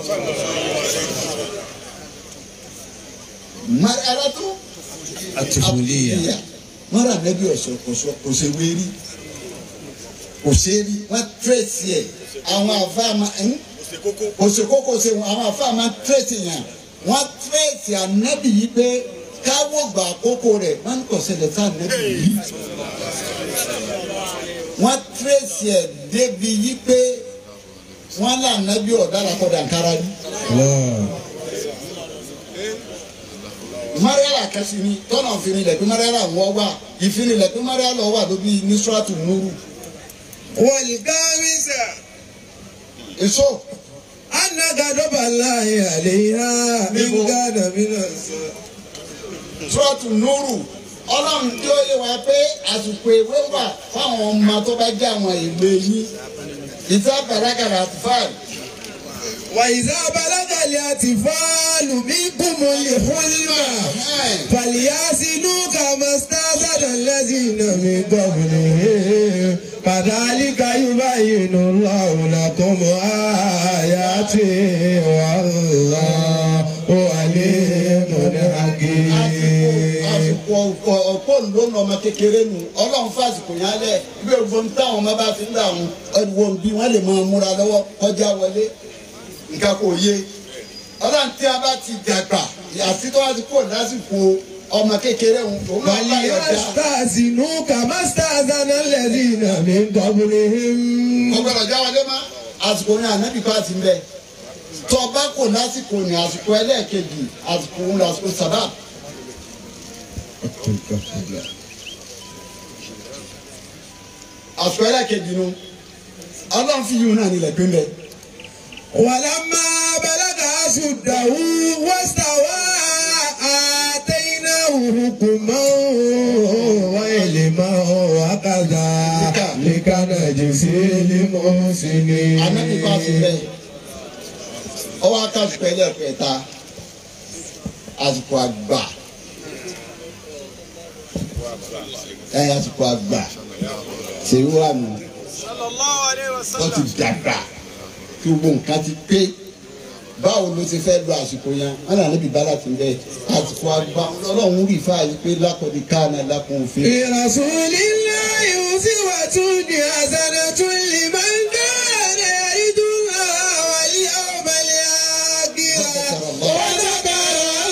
mariana tó Atufuliya. mọ́ra nẹ́bí ọ̀sọ̀ kọ̀sọ̀ kò ṣe wérí kò ṣe rí wọ́n tírèsì ẹ̀ àwọn àfáàmà kò ṣe kókò ṣe wọn àwọn àfáàmà tírèsì yẹn wọ́n tírèsì ànẹ́bí yìí pé káwọ́ gbà àkókò rẹ̀ wọ́n ń kọ̀ṣẹ̀lẹ̀ sí ànẹ́bí yìí wọ́n tírèsì ẹ̀ débi yìí pé wọ́n là ànẹ́bí ọ̀dàlà kọ̀dà nkárá rí. Allah. mariala kasi ni tọ́nà fini lẹ̀ pé mariala wọ́ wà ìfini lẹ̀ pé mariala wà lóbi nisratu nuru والخامسة èso أن غضب الله عليها إن كان من الصالحين. nisratu nuru ọlọ́run tí ó yẹ wá pé àsìkò ìwé wà fáwọn ọmọ tó bá jẹ́ àwọn ìwé yín ìta bàlágàrà àtúfáàlì وإذا بلغ الأطفال منكم الحلم فليحسنوا كما استأذن الذين من قبلهم كذلك يبين الله لكم آياته والله عليم حكيم àsìkò ọ̀pọ̀ ọ̀pọ̀ ló ń lọ ọmọ kékeré nu ọlọ́run fásitì yẹn alẹ́ bí ogun táwọn ọmọ bá fi ń dà wọn ẹ̀wọ̀n bí wọ́n lè máa múra lọ́wọ́ kọjá wọlé nǹkan kò yé ọlọ́run tí a bá ti dàgbà àti tó wá ti kó lásìkò ọmọ kékeré wọn òun náà bá yọ̀ dá فليستأذنوا كما استأذن الذين من قبلهم ọgbọ́dọ̀ já wọlé má àsìkò ní ànábì bá ti ń bẹ tó o bá kò lásìkò ní àsìkò ẹlẹ́ẹ̀kejì àsìkò òun lásìkò sábà àsìkò ẹlẹ́ẹ̀kejì nu ọlọ́run fi yìí náà nílẹ̀ pé ń bẹ. ولما بلغ أشده واستوى آتيناه حكما وعلما وكذلك نجزي المحسنين anabi bá ti bẹ ọwọ́ akásùkọ ẹlẹ́ẹ̀kẹta àsìkò àgbà ẹ àsìkò àgbà ṣèlú wà nù wọ́n ti dàgbà kí gbogbo nǹkan ti pé báwo ló ti fẹ́ lo àsìkò yẹn wọn là níbi bá láti bẹ àsìkò àgbà ọlọ́run rí fáyì pé lákọ̀ọ́dí káàná lákùn òfin. برسول الله أسوة حسنة لمن كان يرجو الله واليوم الآخر وذكر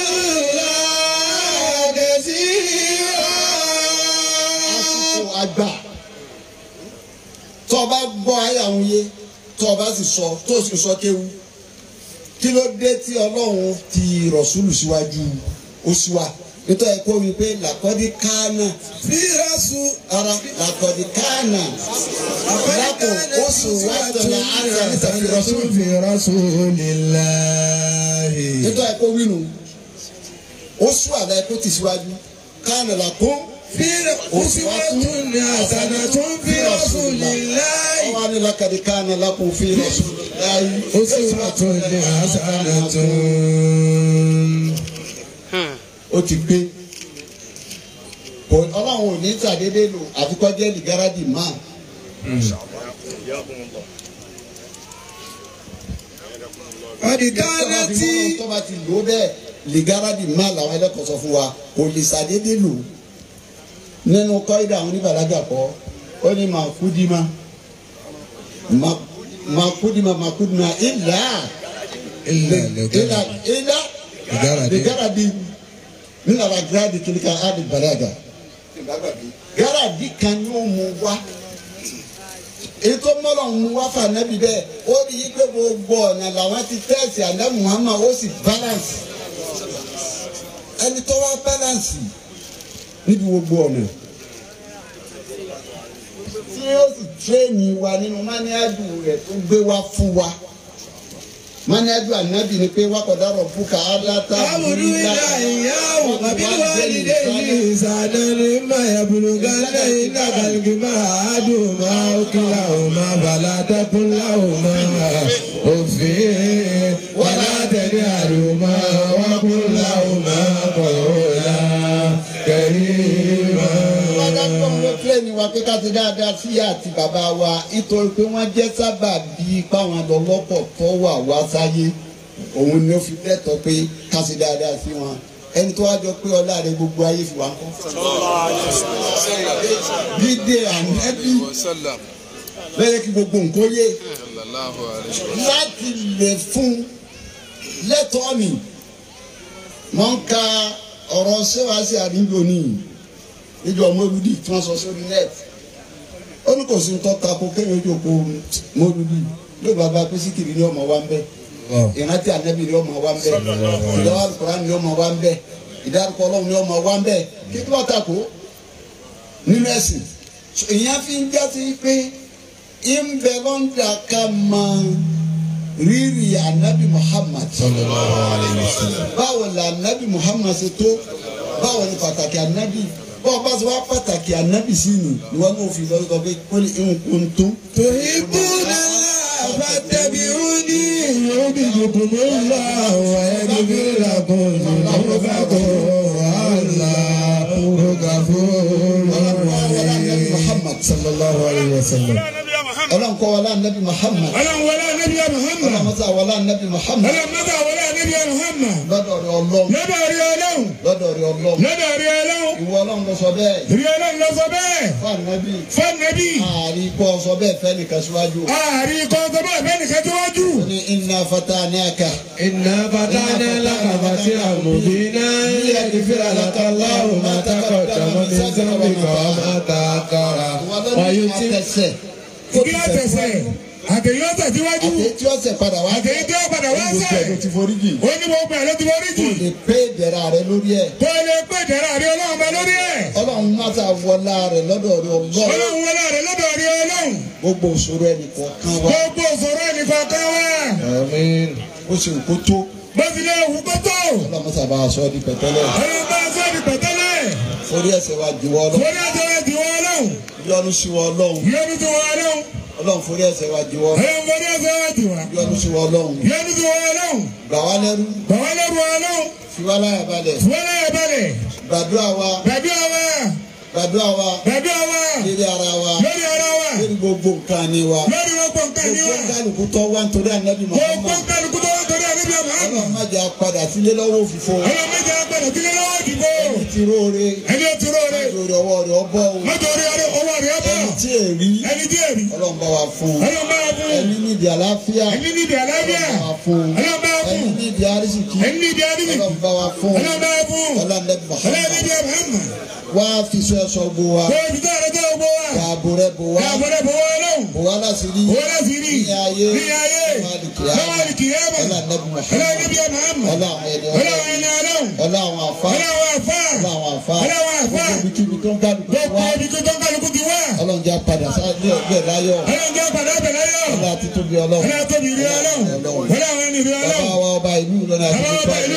الله كثيرا àsìkò àgbà tó o bá gbọ́ ayé àwọn yé tó o bá sì sọ tó o sì sọ kéwu kí ló dé tí ọlọ́run ti rọ̀ṣúlù síwájú oṣù wa nítorí kó wí pé làkọ́dí kánà في رسول ara làkọ́dí kánà lákò oṣù wa tọ̀nà àti àníta fi rọ̀ṣúlù في رسول الله nítorí kó wí nù oṣù àlẹ́ kó ti síwájú kánà làkó في أسوة حسنة في رسول الله ọwọ́ ni làkọ́dí kánà lákò fi rọ̀ṣúlù láyé. أسوة حسنة ó ti gbé kò ọlọ́run ò ní sàdédé lò àfikọ́ jẹ́ lìgáràdì máa قد tọ́ba كانت fi mọ́ tọ́ba ti lò ó bẹ́ẹ̀ lìgáràdì máa làwọn ẹlẹ́kọ̀ọ́ sọ fún wa kò lè sàdédé lò nínú kọ́ídà àwọn oníbàlágà kọ́ ó ní máa kú dí ma makudima makudima ila إلا ila ila لجرد ligaradi nínú àwọn gírádì kìlíkà adi balaga gírádì kan yóò mú wá ètò mọ́lọ̀ ń mú wá fún anabi bẹ́ẹ̀ ó rí i pé gbogbo ọ̀nà làwọn ti tẹ̀sí àná muhammad ó sì balance ẹni tó wá balance níbi gbogbo ọ̀nà tí ó sì tírẹ́ẹ̀nì wa nínú máníádù rẹ̀ tó gbé wá fún wa máníádù ànábì ni pé wákọ̀dá rọ̀ fúkà aláta أمر إلى إياه وبالوالدين إحسانا إما يبلغن عندك الكبر أحدهما أو كلاهما فلا تقل لهما أف ولا تنهرهما وقل لهما قولا كريما wọ́n ló tírẹ́ẹ̀nì wa pé ká ti dáadáa sí àti bàbá wa nítorí pé wọ́n jẹ́ sábà bíi páwọn lọ́lọ́pọ̀ tó wà wá sáyé òun ni ó fi lẹ́tọ̀ọ́ pé ká ti dáadáa sí wọn ẹni tó wá jọ pé ọlá rẹ gbogbo ayé fi wá ń kọ́. dídé ànẹ́bí وسلم lẹ́yìn kí gbogbo nǹkan yé صلى الله عليه وسلم láti lè fún lẹ́tọ̀ọ́ mi wọ́n ń ka ọ̀rọ̀ ṣéwàásí àdúgbò ní ìjọ mọ́lúdì tí wọ́n sọ sórí net ó ní kò sí ń tọ́ka kó kéwòn ojú oko mọ́lúdì ló bàbá pé síkìrì ní ọmọ wa ń bẹ ìrántí ànábì ní ọmọ wa ń bẹ ìdáwọ́ àlùkòrán ní ọmọ wa ń bẹ ìdárúkọ ọlọ́run ní ọmọ wa ń bẹ kí ló tako nínú ẹ̀sìn ìyẹn fi ń jásí pé ń bẹ lọ́ńdà ká máa rírì anabi muhammad báwo la anabi muhammad ṣe tó báwo ni pàtàkì anabi báwo bá ṣe wá pàtàkì anabi sí ni ìwọ náà fi lọ sọ pé kó lè ń kun tó. تحبون الله فاتبعوني يحببكم الله ويغفر لكم ذنوبكم والله غفور رحيم muhammad sallallahu alayhi wa sallam ọlọ́run kọ́ wọlé anabi muhammad ọlọ́run wọlé anabi muhammad ọlọ́run mọ́tà wọlé anabi muhammad ọlọ́run mọ́tà wọlé anabi muhammad lọ́dọ̀ rẹ ọlọ́run lọ́dọ̀ rí ọlọ́run lọ́dọ̀ rẹ ọlọ́run lọ́dọ̀ rí ọlọ́run ìwọ ọlọ́run lọ sọ bẹ́ẹ̀ rí ọlọ́run lọ sọ bẹ́ẹ̀ fún anabi fún anabi ààrí kọ́ sọ bẹ́ẹ̀ fẹ́ nìkan síwájú ààrí kọ́ńtà bá bẹ́ẹ̀ nìkan tó wájú. ó ní inna fatanaka. إنا فتحنا لك فتحا مبينا ليغفر لك الله ما تقدم من ذنبك وما تأخر ويتم àtẹsẹ̀ kí á tẹ̀sẹ̀ àtẹ̀yìn ọ̀sẹ̀ síwájú àti tí ọ̀sẹ̀ padà wá àtẹ̀yìn tí ó padà wá gbogbo ẹ̀ ló sẹ̀ ti forí jì ó ní gbogbo ẹ̀ ló ti wọrí jù kò lè pé ìdẹ̀ra rẹ lórí ẹ̀ kó lè pé ìdẹ̀rẹ̀ àrí ọlọ́run bẹ lórí ẹ̀ ọlọ́run má ta wọlá rẹ lọ́dọ̀ rẹ ọlọ́run ọlọ́run wọlé rẹ̀ lọ́dọ̀ rí ọlọ́run gbogbo òṣòro ẹnì kọ̀ọ̀kan wa gbogbo òṣòro ẹnìkan kan wá آمين ó sì kó tó bó ti lé òwú kótó ọlọ́run má sábà aṣọ di pẹ̀tẹ́lẹ̀ ọlọ́run bá sọ di pẹ̀tẹ́lẹ̀ forí ẹ̀ṣẹ̀ wa jù wọ́ ọlọ́run forí ẹ̀jẹ̀ rẹ̀ ti wọ ọlọ́run yọ́nú sí wọ́ ọlọ́run yẹnu ti wọ ọlọ́run ọlọ́run forí ẹ̀ṣẹ̀ wa jù wọ́ ọlọ́run forí ẹ̀jẹ̀ rẹ̀ ti wọ yọ́nú sí wọ́ ọlọ́run yẹnu ti wọ ọlọ́run gbà wá lẹ́rú bàbá lẹ́rù ọlọ́run fi wá láyà balẹ̀ wọlé ẹ̀ balẹ̀ gbàdúrà wa bẹ̀bí ọwọ́ gbàdúrà wa bẹ̀bí ọwọ́ lérí ara wa lórí ọ̀rọ̀ wa lérí gbogbo nǹkan ni wa lórí gbogbo nǹkan ní gbogbo wa kálukú tó wá nítorí ànábì gbogbo Muhammad kálukú tó wá torí àbíbí ọmọ àmọ́ ọlọ́run má jẹ́ apádà sílé lọ́wọ́ òfìfo ọlọ́run méjì agbẹ̀rẹ̀ sílé lọ́wọ́ ìdìbò ẹni tí róore ẹni ó ti róore lórí ọwọ́ rẹ̀ ọbọ̀ o mọ́tò orí ọrẹ owó rẹ̀ ọ̀bọ̀ ẹni tí èrí ẹni tí èrí ọlọ́run bá wa fún un ọlọ́run bá wà fún ẹni nídìí àlàáfíà ẹni níbi àlàáfíà ọlọ́run bá wa fún un ọlọ́run bá wà ẹni fún nídìí àrísìkí ẹni níbi àdìbì ọlọ́run bá wa fún un ọlọ́run bá wà fún ọlọ́run ọlọ́run Muhammad níbi ọmọ wá fi sọ ẹ̀ṣọ́ gbó wa kó o ti tó ẹ̀rọ tó o gbó wa dáàbò rẹ̀ bò wá káàbọ̀dẹ̀ bò wọ́n lọ́hùn bò wá láti rí owó láti rí ní ayé ní ayé lọ́wọ́ ní kìyàmọ̀ ọlọ́run ọlọ́run Muhammad níbi ọmọ àmọ́ ọlọ́run ẹni ọlọ́run ọlọ́run ẹni ọlọ́run ọlọ́run àfa ọlọ́run àfà ọlọ́run àfa ọlọ́run àfà gbogbo ibikíbi tó ń kálukú gbogbo wá ibi tó tó ń kálukú ti wá ọlọ́run jẹ́ padà sáré ọgbẹ́ láyọ̀ ọlọ́run jẹ́ padà bẹ̀ láyọ̀ ọlọ́run àti tóbi ọlọ́run ọlọ́run tóbi rí ọlọ́run ọlọ́run ẹni rí bàbá ọlọ́run wa ọba ìlú Ìlọrin àti bàbá gbogbo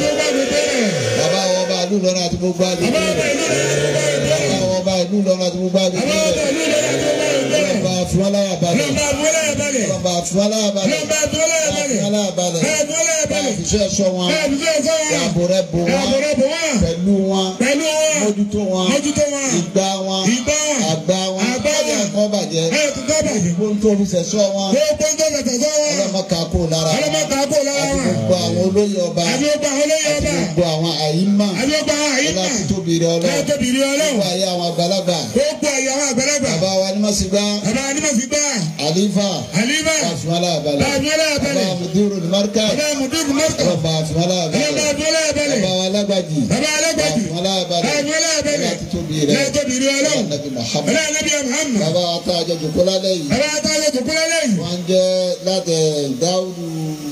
ọba ìlú àgbègbè lọ́la rẹ̀ tó bá gbé bẹ́ẹ̀ bàbá wa ọba ìlú Ìlọrin àti gbogbo àgbègbè bàbá rẹ̀ ọba ìlú lọ́la tó bá gbé bẹ́ẹ̀ ọlọ́run bá fún aláyà balẹ̀ ọlọ́run bá dúró láyà balẹ̀ ọlọ́run bá fún aláyà balẹ̀ ọlọ́run bá dúró láyà bá fún balẹ̀ aláyà balẹ̀ bá dúró láyà bá balẹ̀ fiṣẹ́ ẹ̀ṣọ́ wọn bá dúró ẹ̀fọ́ wọn dáàbò rẹ̀ bò wọn àbúrò bò wọn pẹ̀lú wọn pẹ̀lú wọn mójútó wọn mójútó wọn ìgbà wọn ìgbà wọn àgbà wọn àgbà wọn ọjà kan bàjẹ́ ẹ̀ tó tọ́ bàjẹ́ gbogbo tó fi ṣẹ̀ṣọ́ wọn gbogbo ń tó tẹ̀tẹ̀ sọ wọn ọlọ́mọ kakó lára wọn ọlọ́mọ kan kó lára àti wọn gbogbo àwọn olóyè ọba àbí ó gba àwọn olóyè àti ọba gbogbo àwọn àyímà àbí ó gba àwọn àyíká láti tóbi rẹ ọlọ́run láti tóbi rí ọlọ́run gbogbo ayé àwọn àgbàlagbà gbogbo ẹ̀yà àwọn àgbàlagbà bàbá wa ní mọ̀sígbà bàbá anímọ̀sí gbà àlífà àlíbà àfimálà balẹ̀ bá a fi ọlá balẹ̀ bàbá mudiru marka bàbá mùdúkú mọ́kà ọlọ́ba àfimálà ọlọ́ba balẹ̀ àfi ọlá balẹ̀ bàbá alágbàjì bàbá alágbàjì àfimálà bá a balẹ̀ fi ọlá balẹ̀ ọlá títóbi rẹ̀ lẹ́yìn tóbi rí ọlọ́run ọlọ́nabi muhammad ọlá nàbí Muhammad bàbá àtàjọ jòkólá lẹ́yìn bàbá àtàlẹ́ tó kúlẹ̀ lẹ́yìn wọ́n jẹ́ láti dáwùdù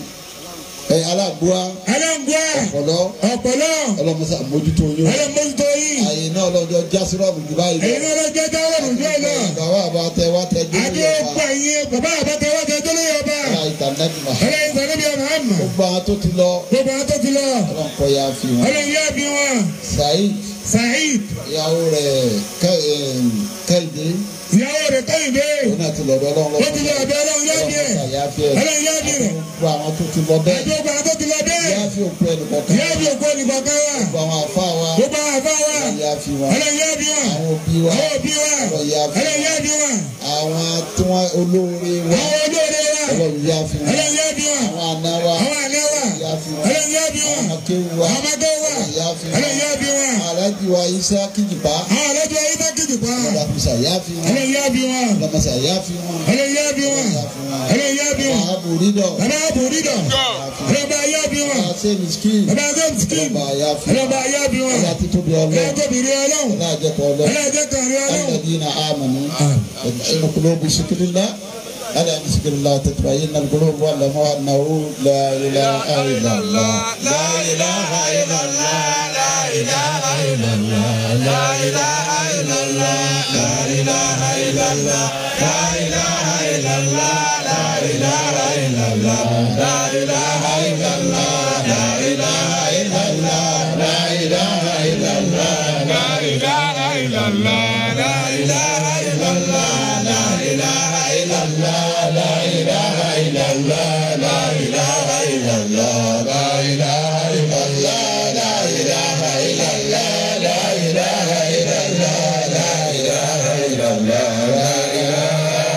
ẹ̀ aláàbúwá aláǹgbá ọ̀pọ̀lọ́ ọ̀pọ̀lọ́ ọlọ́mọsá mójútó yín ọlọ́mọdútó yìí àyè náà lọ́jọ́ jásírọ́ọ̀bù jù báyìí èyí náà lọ jẹ́ jáwọ́ lójú ẹ̀ náà bàbá àbá tẹ wá tẹ dé adé pa yín bàbá àbátẹ wá tẹ tó lóye ọba ọlá ìtànẹ́bì ọlá muhammad ìsàlẹ̀bí Muhammad gbogbo àwọn tó ti lọ gbogbo àwọn tó ti lọ ọlọ́nkọ ya fi wọn ọlọ́run yá bí wọn saheed Saheed ìyàwó rẹ̀ Kẹ́- em, kẹ́hìndé ìyàwó rẹ̀ kẹ́hìndé òun náà ti lọ́dọ̀ ọlọ́run ó ti lọ ọ̀dọ̀ ọlọ́run yá bí ẹ̀ ọlọ́run ya fi ẹ̀ ọlọ́run yá bí rẹ̀ gbogbo àwọn tó ti lọ bẹ́ẹ̀ àti gbogbo àwọn tó ti lọ bẹ́ẹ̀ ya fi òkú ẹnì kọ̀ọ̀kan yá bí òkú olùkọ̀ọ̀kan wa gbogbo àwọn àfa wa gbogbo àwọn àfa wa ya fi wọn ọlọ́run yá bí wọn àwọn òbí wa àwọn òbí wa ọlọ́run ya fi ọlọ́run yá bí wọn àwọn tí wọ́n olóore wa àwọn olóore wa ọlọ́run ya fi wọn ọlọ́run yá bí wọn àwọn àna wa àwọn àná wa ya fi wọn ọlọ́run yá bí wọn àwọn akéwu wa àwọn ọmọdé wa ọlọ́run ya fi ọlọ́run wọn yá bí wọn alájí wa isa kíjìpá àwọn àlejò ayé tá kìjì pa ọlọ́run àfisà ya fi wọn ọlọ́run yá bí wọn ọlọ́mọsà ya fi wọn ọlọ́run yá bí wọn ya fi wọn ọlọ́run yá bí wọn ààbò rídọ̀ bàbá àbò dídọ̀ ọlọ́ba yá bí wọn àṣẹ miskin bàbá àgọ́ skin ọlọ́ba ya fi wọn ọlọ́ba yá bí wọn ọlọ́ba títóbi ọlọ́run ọlọ́ba bìrì ọlọ́run ọlọ́ba àjẹpọ̀ ọlọ́run ọlọ́jẹ́ kan rí ọlọ́run الذين آمنوا تطمئن قلوب بذكر الله ألا بذكر الله تطمئن القلوب واعلموا أنه لا إله إلا الله لا إله إلا الله لا إله إلا الله لا إله إلا الله لا إله إلا الله لا إله إلا الله لا إله إلا الله لا إله إلا الله لا إله إلا الله لا إله إلا الله لا إله إلا الله لا إله إلا الله لا إله إلا الله لا إله إلا الله لا إله إلا الله لا إله إلا الله لا إله إلا الله لا إله إلا الله لا إله إلا الله لا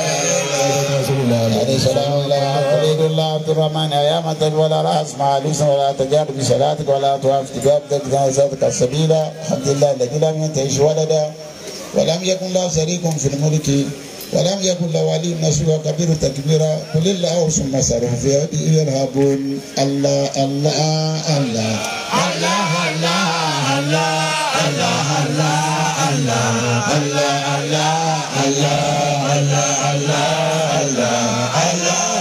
عليه السلام ولا تريد الله عبد الرحمن أيامة ولا رأس مع ليس ولا تجار بصلاتك ولا توافق بابدك جنازتك السبيلة الحمد لله الذي لم ينتهش ولدا ولم يكن له شريك في الملك ولم يكن له ولي نصير كبير تكبيرا قل الله ثم سروا في يده يرهبون الله الله الله الله الله الله الله الله الله الله الله الله الله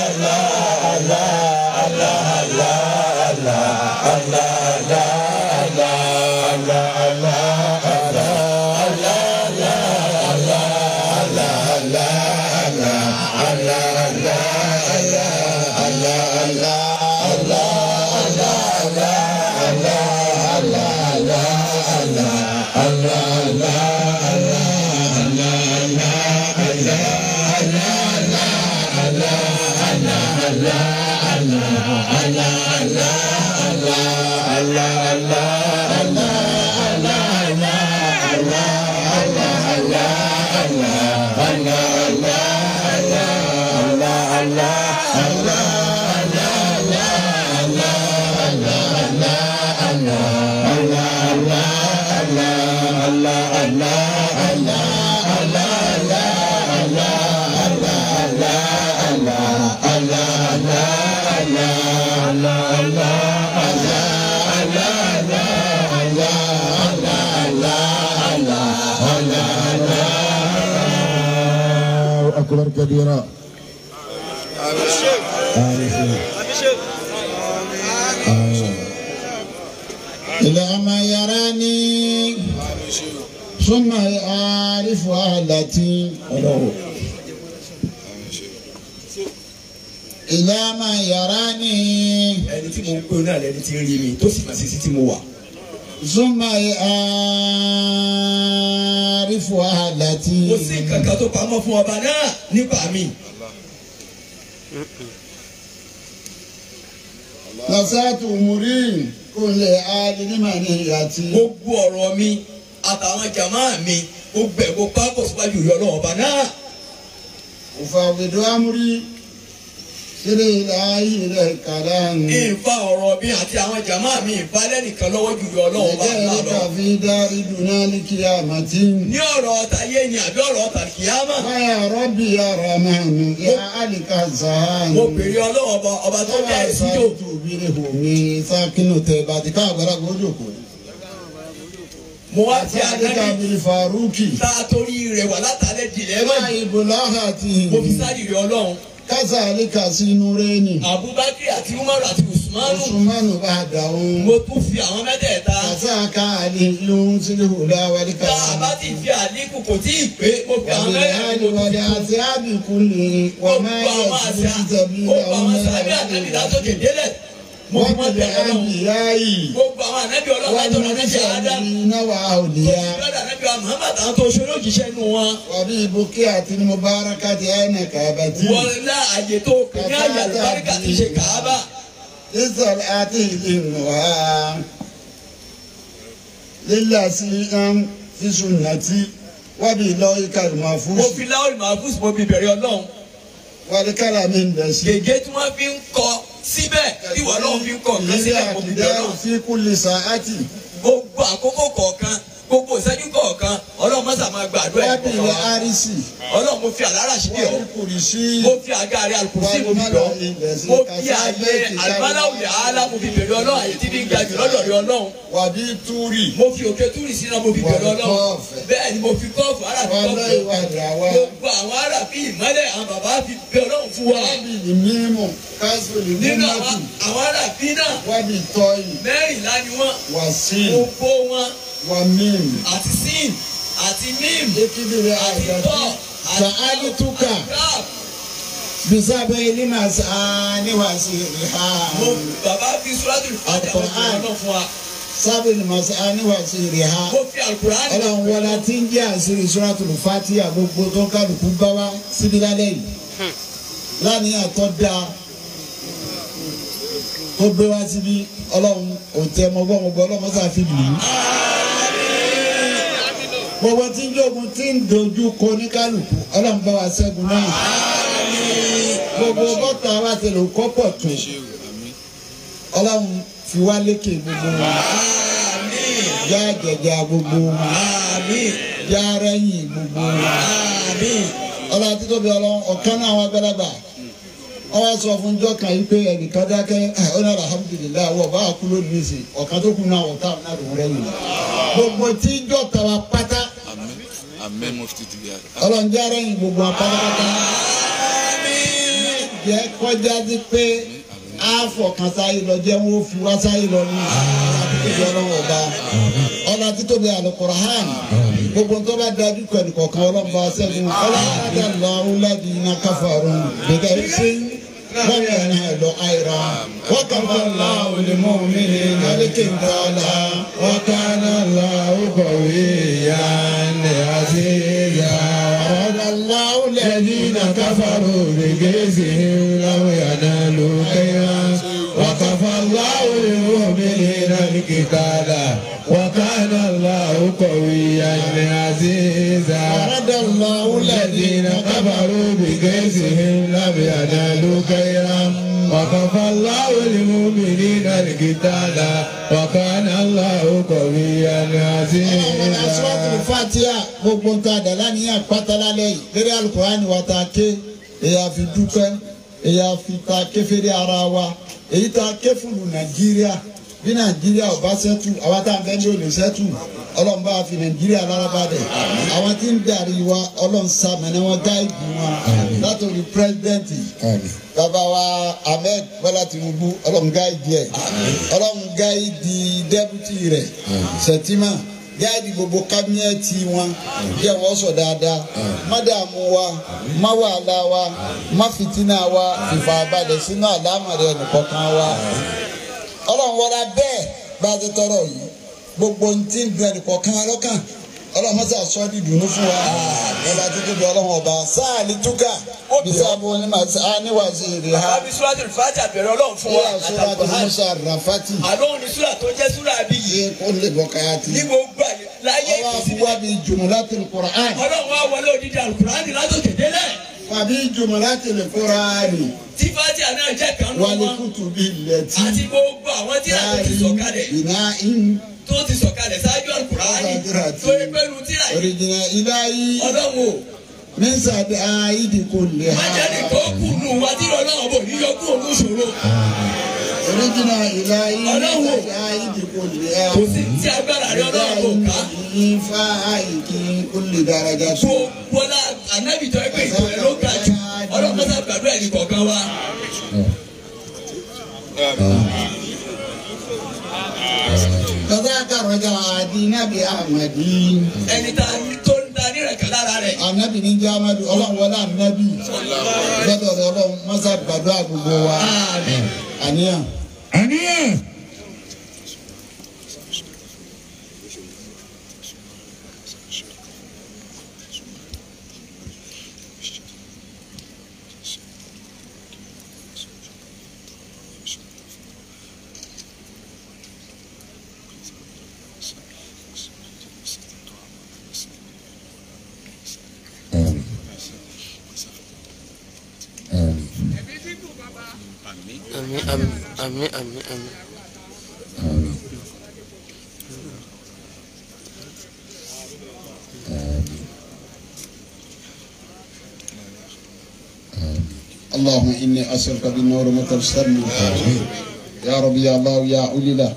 الله أكبر كبيرا إلى ما يراني ثم يعرف أهلتي إلى ما يراني ẹni tí mo ń pè náà lẹni tí ń rí mi tó sì máa ṣe sí tí mo wà. ثم يعرف أهلتي kò sí nǹkan kan tó pamọ́ fún ọba náà nípa mi. نصات أموري كل آل لمنيتي gbogbo ọ̀rọ̀ mi àtàwọn jàmáà mi gbogbo ẹ̀ kó pápọ̀ síwájú ìyá ọlọ́run ọba náà. أفاوض أمري kiri láàyè rẹ̀ kàlá ń. ìfa ọ̀rọ̀ mi àti àwọn jàmá mi ìfa lẹ́nìkan lọ́wọ́ jù lọ ọlọ́run bá ẹ̀jẹ̀ ńlá rẹ̀ lọ. kàfi dárí dùnà ní kíá màtí. ní ọ̀rọ̀ tayé ni àbí ọ̀rọ̀ tàkìyámà. wáyà rọ́bì yàrá màmí yá àlìkà sàn. mo bèrè ọlọ́run ọba ọba tó dá ẹ̀ síjò. sáàtù bíi omi sákínú tẹ bàtí ká àgbàlagbà ó jòkó. mo wá àti ti àdìkà ànábì bíi faruki. tá a torí rẹ̀ wà látàlẹ́ dìlẹ́ mọ́ máa ìbò láhàtì. mo fi sáré rẹ̀ ọlọ́run. kásá àlìkà sínú rẹ́ni. abubakar àti umaru àti usmanu osùmánù bá dà òun. mo tún fi àwọn mẹ́tẹ̀ẹ̀ta. kásá ká àlè ló ń sílẹ̀ òlà wàlíkà. tá a bá ti fi àlékún kò tí ì pé mo fi àwọn mẹ́tẹ̀ẹ̀ta mo tún fi kún. àti àbíkú lè wọ́n máa gbogbo yẹ àwọn sí àṣà tẹ̀bí gbogbo àwọn sàbí ànábì látòkè délẹ̀ mo fi wọ́n wọ́n tẹ̀lé tẹ̀ ọlọ́run àbíyá yìí. gbogbo àwọn ànábì ọlọ́run wọ́n látọ̀rọ̀ ní ànábì àádá sọ̀rọ̀ náwà òdìyà. lọ́dọ̀ ànábì wa muhammad àwọn tó ṣe lójíṣẹ́ nù wọn wàbí ibùkí àti mubaraka ti ẹnì kàbàtì. wọ́n lá àyè tó kù ní àyè àlùbáríkà ti ṣe kàábà ìsọ̀rọ̀ àti ìlú ha. lílà sí ń fi sunnati wábí lọ ìkàlùmọ̀ fún mo fi láwùrì mahfuz mo fi bẹ̀rẹ̀ ọlọ́run wàlíkàlà mi ń dẹ̀ sí. gègé tí wọ́n fi ń kọ síbẹ̀ tí wọ́n lọ́wọ́ fi ń kọ nǹkan ilé síbẹ̀ mo fi bẹ̀rẹ̀ àkùdá ọlọ́run fi kúlì sàátì. gbogbo àkókò kọ̀ọ̀kan gbogbo ìṣẹ́jú kọ̀ọ̀kan ọlọ́run mọ́sà máa gbàdúrà ẹ̀ wábí ilẹ̀ kọ̀ọ̀kan àrísì. ọlọ́run mo fi àlárà sí bí ọ wọ́n kùrì sí. mo fi àga rẹ àlùkùsí mo fi bẹ̀ ọ́ mo fi àyè àlùbáláwùlẹ̀ àálá mo fi bẹ̀rẹ̀ ọlọ́run àyè tí fi ń ga jù lọ́dọ̀ rẹ ọlọ́run wàbí túrì. mo fi òkè túrì sínú mo fi bẹ̀rẹ̀ ọlọ́run kọ́ọ̀fù. bẹ́ẹ̀ ni mo fi kọ́ọ̀fù ara fi wọ́n kọ́ọ̀fù lọ ìwà ìdàwà. gbogbo àwọn ará bí ìmọ́lẹ̀ àwọn bàbá fi bẹ ọlọ́run fún wa wábí ìmímù kásìlì nínú mímọ́tì. àwọn àwọn ará bí náà wábí tọ́yì. mẹ́rìnlá ni wọ́n wàsí. gbogbo wọn wà mímù. àti sin àti mim ekidiri àti àgbàtì. tọ́ sàádì túkà. rap bisabe ilima saani wasi riha. mo bàbá fi sùràtù fàjà mo fi Al-Qur'an. ọlọ́run fún wa sábì ilima saani wasi riha. mo fi alukur'an ọlọ́run wọlé tí ń jẹ́ àṣírí suratul Fatiha gbogbo tó kálukú bá wá síbi lálẹ́ yìí. lánìyàn tó dáa tó gbé wá síbi ọlọ́run òtẹ́ mọ́gbọ́n mọ́gbọ́n ọlọ́run mọ́sá fi lù ú. gbogbo tí ń jogun tí ń dojú kọ ní kálukú ọlọ́run bá wa ṣẹ́gun náà. gbogbo bọ́tà wa ti lò kọ́pọ̀ tó ọlọ́run fi wá lékè gbogbo wọn. já jẹjà gbogbo wọn já rẹ́yìn gbogbo wọn. ọlọ́run àti tóbi ọlọ́run ọ̀kan náà àwọn agbálagbà wọ́n wá sọ fún jọ́ kan yìí pé ẹnìkan dákẹ́ ẹ̀ ọ́nà alhamdulilayi wọ́n bá kú lónìí sí ọ̀kan tó kù náà wọ́n táwọn náà lòún rẹ́yìn. gbogbo tí jọ́ tàwa pátá Amen mufti ti biya. ọlọ́run já rẹ́yìn gbogbo wọn pátápátá. jẹ́ kọjá sí pé àfọ̀kan sáyé lọ jẹ́ wọ́n fi wá sáyé lọ ní àtúntò ọlọ́run ọba ọlọ́run títóbi Al-Qur'an gbogbo tó bá dájú pẹ̀lú kọ̀ọ̀kan ọlọ́run bá ṣẹ́gun ọlọ́run ajá lọ ọ̀húnlẹ́dì iná káfàrún gbẹgẹ́ sí wọ́n yẹn náà lọ àìrà wọ́n kàn bá la olùmọ̀ mi ní nàdíkì ntàlá wọ́n kàn án la ọkọ̀wé yá ní àṣeyà ọ̀dà láwù lẹ́dí iná káfàrún gbẹgẹ́ sí láwù yàrá ló kẹ́yà wọ́n kàn bá la olùmọ̀ mi ní nàdíkì ntàlá wọ́n kàn án la ọkọ̀wé yá ní àṣeyà ọ̀dà láwù lẹ́dí iná káfàrún gbẹgẹ́ sí láwù yàrá ló kẹ́yà. وكفى الله المؤمنين القتال وكان الله قويا عزيزا. Fatiha gbogbo ń ta dàlá ní àpáta lálẹ́ yìí lórí alukurani wa ta ké èyí àfi dúpẹ́ èyí àfi ta ké fèrè ara wa èyí ta ké fúlù Nàìjíríà bí Nàìjíríà ò bá sẹ́tù àwa tá à ń bẹ́ ní olè sẹ́tù Ọlọ́run bá fi Nàìjíríà lára bá dẹ̀ àwọn tí ń darí wa Ọlọ́run sàmẹ́nà wọn gáìdì wọn látòrí pírẹ́sidẹ́ǹtì bàbá wa ahmed bọ́lá tinubu ọlọ́run gáìdì ẹ̀ ọlọ́run gáìdì dẹ́bùtì rẹ̀ sẹ̀tìmà gáìdì gbogbo kábínẹ́ẹ̀tì wọn bí ẹ̀ wọ́n sọ dáadáa má dààmú wa má wàhálà wa má fìtínà wa fìfà balẹ̀ sínú àlámọ̀rẹ́ ẹnìkọ̀ọ̀kan wa ọlọ́run wọlá bẹ́ẹ̀ bá a ti tọrọ yìí gbogbo ntí ń dun ẹnìkọ̀ọ̀kan wa lọ́kàn ọlọ́run mọ́sá sọ ní dùnú fún wa ọba tó tóbi ọlọ́run ọba sáà ní túkà bisabu ní màsí àníwàsí rè ha bàbá fi sùràtù fàjà bẹ̀rẹ̀ ọlọ́run fún wa wíwá sọ́ra tó àtàkùn musa rafati àlóhùn ní sùrà tó jẹ́ sùrà bí yìí yé kó lè bọ́ káyà tì ní gbogbo àyè láyé ọwọ́ ìkọsí àfúwá bíi jùmùlátì kùrán ọlọ́run wa wọlé òdìdí alukurani látòkè délẹ̀ fàbí jùmọ̀lá tẹlẹ fúnra rẹ̀ tí fatia náà jẹ́ kan nù wálé wọn kùtù bí lẹ́tí àti gbogbo àwọn tí a tó ti sọ̀kalẹ̀ iná in tó ti sọ̀kalẹ̀ ṣáájú àkùránì tó yẹ pẹ́lú tíra yìí òrìjìnà iláyí ọlọ́run o mísàdé àìdí kò lè ha májèlé kó kù nù wá tí ọlọ́run bò ní yọkú òun ṣòro òrìjìnà iláyí Ọlọ́run. mísàdé àìdí kò lè ha kò sí tí agbára rẹ ọlọ́run kò ká ìfà àìkí kò lè dáradá tó bọ́lá anábì tó yẹ pé ìtò ẹ̀ ló ga jù ọlọ́run kọ́sà gbàdúrà ẹnì kọ̀ọ̀kan wa kàdákà rọjà àdínàbí àmàdí ẹni tá tó ń da nírẹ̀kẹ́ lára rẹ̀ ànábì ní jẹ́ amadu ọlọ́run wọlé ànábì gbọ́dọ̀ rẹ ọlọ́run mọ́sá gbàdúrà gbogbo wa àníyàn. àníyàn. Àmín àmín àmín àmín àmín. اللهم إني أسألك بالنور متبسمي يا ربي يا الله يا أولي له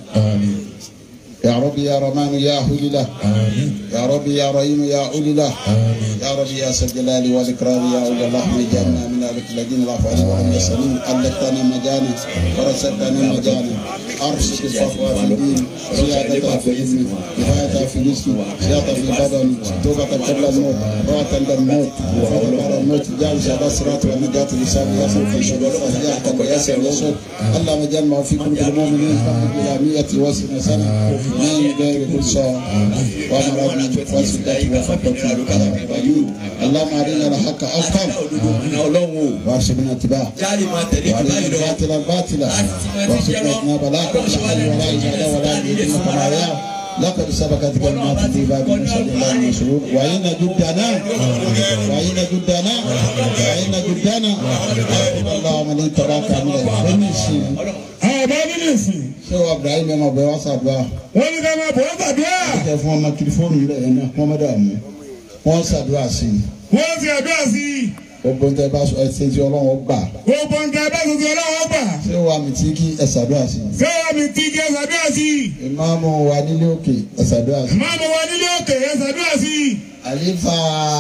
يا ربي يا رمان يا أولي له يا ربي يا رحيم يا أولي له يا ربي يا ذا الجلال والإكرام يا أولي اللهم اجعلنا من أهلك الذين لا فعل وهم يسألون ألتنا مجانا ورزقنا مجانا أرشد الصفوة في الدين زيادة في العلم كفاية في الجسم زيادة في البدن توبة قبل الموت راحة عند الموت وفضل بعد الموت جالس على الصراط والنجاة لسان يصل في شباب فهيحكم ويسر يسر اللهم اجعلنا في قلوب المؤمنين فقد إلى مئة وسنة سنة من غير كل شيء وأمرنا بفاسدة وخطة العبادين اللهم أرنا الحق حقا ọ̀nà ọlọ́run o وارشدنا اتباعه jáde máa tẹ̀lé jù báyìí lọ الباطل الباطلة وارزقنا اجتناب لا كل حال ولا إجابة ولا يدين كما يا لقد سبقت كلمات في باب نسأل الله المسرور وإن جدنا وإن جدنا وإن جدنا أقول الله من تراك من الفنسي àwọn bá nínú ìsìn. ṣé wàá Ibrahim ẹ̀ máa bẹ̀ wá sàdúrà wọ́n ní ká máa bọ̀ ọ́ tàdúrà. kẹ fún ọmọ tẹlifóònù rẹ̀ ẹ̀ náà wọ́n mọ̀ dààmú wọ́n sàdúrà sí i wọ́n ti àdúrà sí i. gbogbo ntẹ bá sọ ẹsẹ̀ tí Ọlọ́run gbà gbogbo nǹkan bá tuntun ọlọ́wọ́ gbà. ṣé wàá mi tí kí ẹ sàdúrà sí i ṣé wàá mi ti kí ẹ ṣàdúrà sí i. ìmáàmù wa nílé òkè ẹ sàdúrà sí i. máa mọ wa nílé òkè ẹ ṣàdúrà sí i. àlefa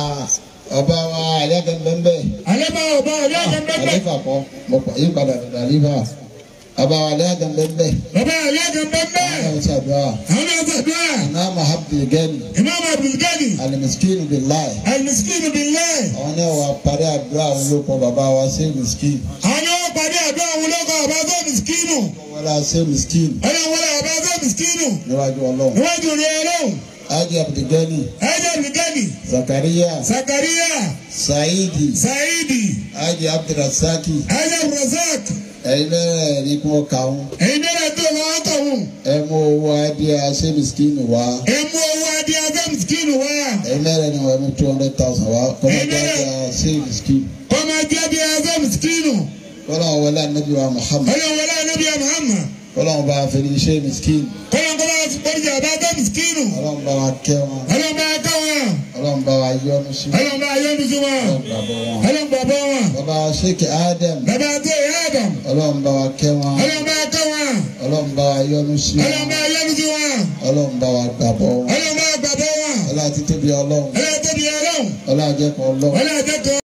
ọba wa alẹ́gẹ̀mbẹ́mbẹ́ alẹ́ máa ọba ọ̀rẹ́ àgẹ́gbẹ́gbẹ́. àlefa kọ́ mo pa yí padà dàda àlefa ọba wa alẹ́gẹ̀mbẹ́mbẹ́ bàbá ọ̀rẹ́ àgẹ́gbẹ́gbẹ́. àwọn sàdúrà àwọn náà ṣàdúrà. ìmáàmù abdulgani imam abdulgani alimiskin bilayi alimiskin bilẹ̀. àwọn náà wà parí àdúrà àwọn olóko bàbá wa ṣé miskin àwọn náà pàdé àdúrà àwọn olóko ọba tó miskinu. wọlé ṣé miskin ọlọ́run wọlé ọba tó miskinu. níwájú Ọlọ́run níwájú rẹ̀ ọlọ́run. ájì abdulgani ẹ̀jẹ̀ abdulgani. zakariya Zakaria, saidi Saidi, ájì abdulrasaki Ajab Razak, ẹ̀yin bẹ́ẹ̀ ní kí wọ́n kà wọ́n ẹ̀yin náà tó lọ́wọ́ tọ̀hún. ẹ mú owó adìẹ ṣé miskin wá Ẹ mú owó adé Azam Skin wá. ẹ̀yin bẹ́ẹ̀ ni wọ́n mú two hundred thousand wá kọ́mọ́jà adìẹ ṣé miskin. Ọmọ ajé adé Azam Skin. kọ́lọ́n wọlé anabi wa muhammad Ọlọ́run wọlé Anabi Muhammad. kọ́lọ́n bá a fẹ́ni iṣẹ́ miskin Kọ́lọ́n kọ́lá bọ́jà bá Azam Skin. kọ́lọ́n bá wa kẹ́ wọn Ọlọ́run bá ká wọn. kọ́lọ́n bá wa yọ́nú sí wọn Ọlọ́run bá yọ́nu sí wọn. kọ́lọ́n bá bọ́ wọn. Ọlọ́run bá bọ́ wọn. bàbá sheikh adam Bàbá àti ìyá Adam. kọ́lọ́n bá wa kẹ́ wọn Ọlọ́run bá ká wọn. kọ́lọ́n bá wa yọ́nú sí Ọlọ́run wọn bá yọ́nu sí wọn. kọ́lọ́n bá wa gbàbọ́ wọn Ọlọ́run bá gbàgbọ́ wọn. ọlá títóbi ọlọ́run Ọlọ́run tóbi ọlọ́run. ọlá àjẹkọ̀ ọlọ́run Ọlọ́run àjẹkọ̀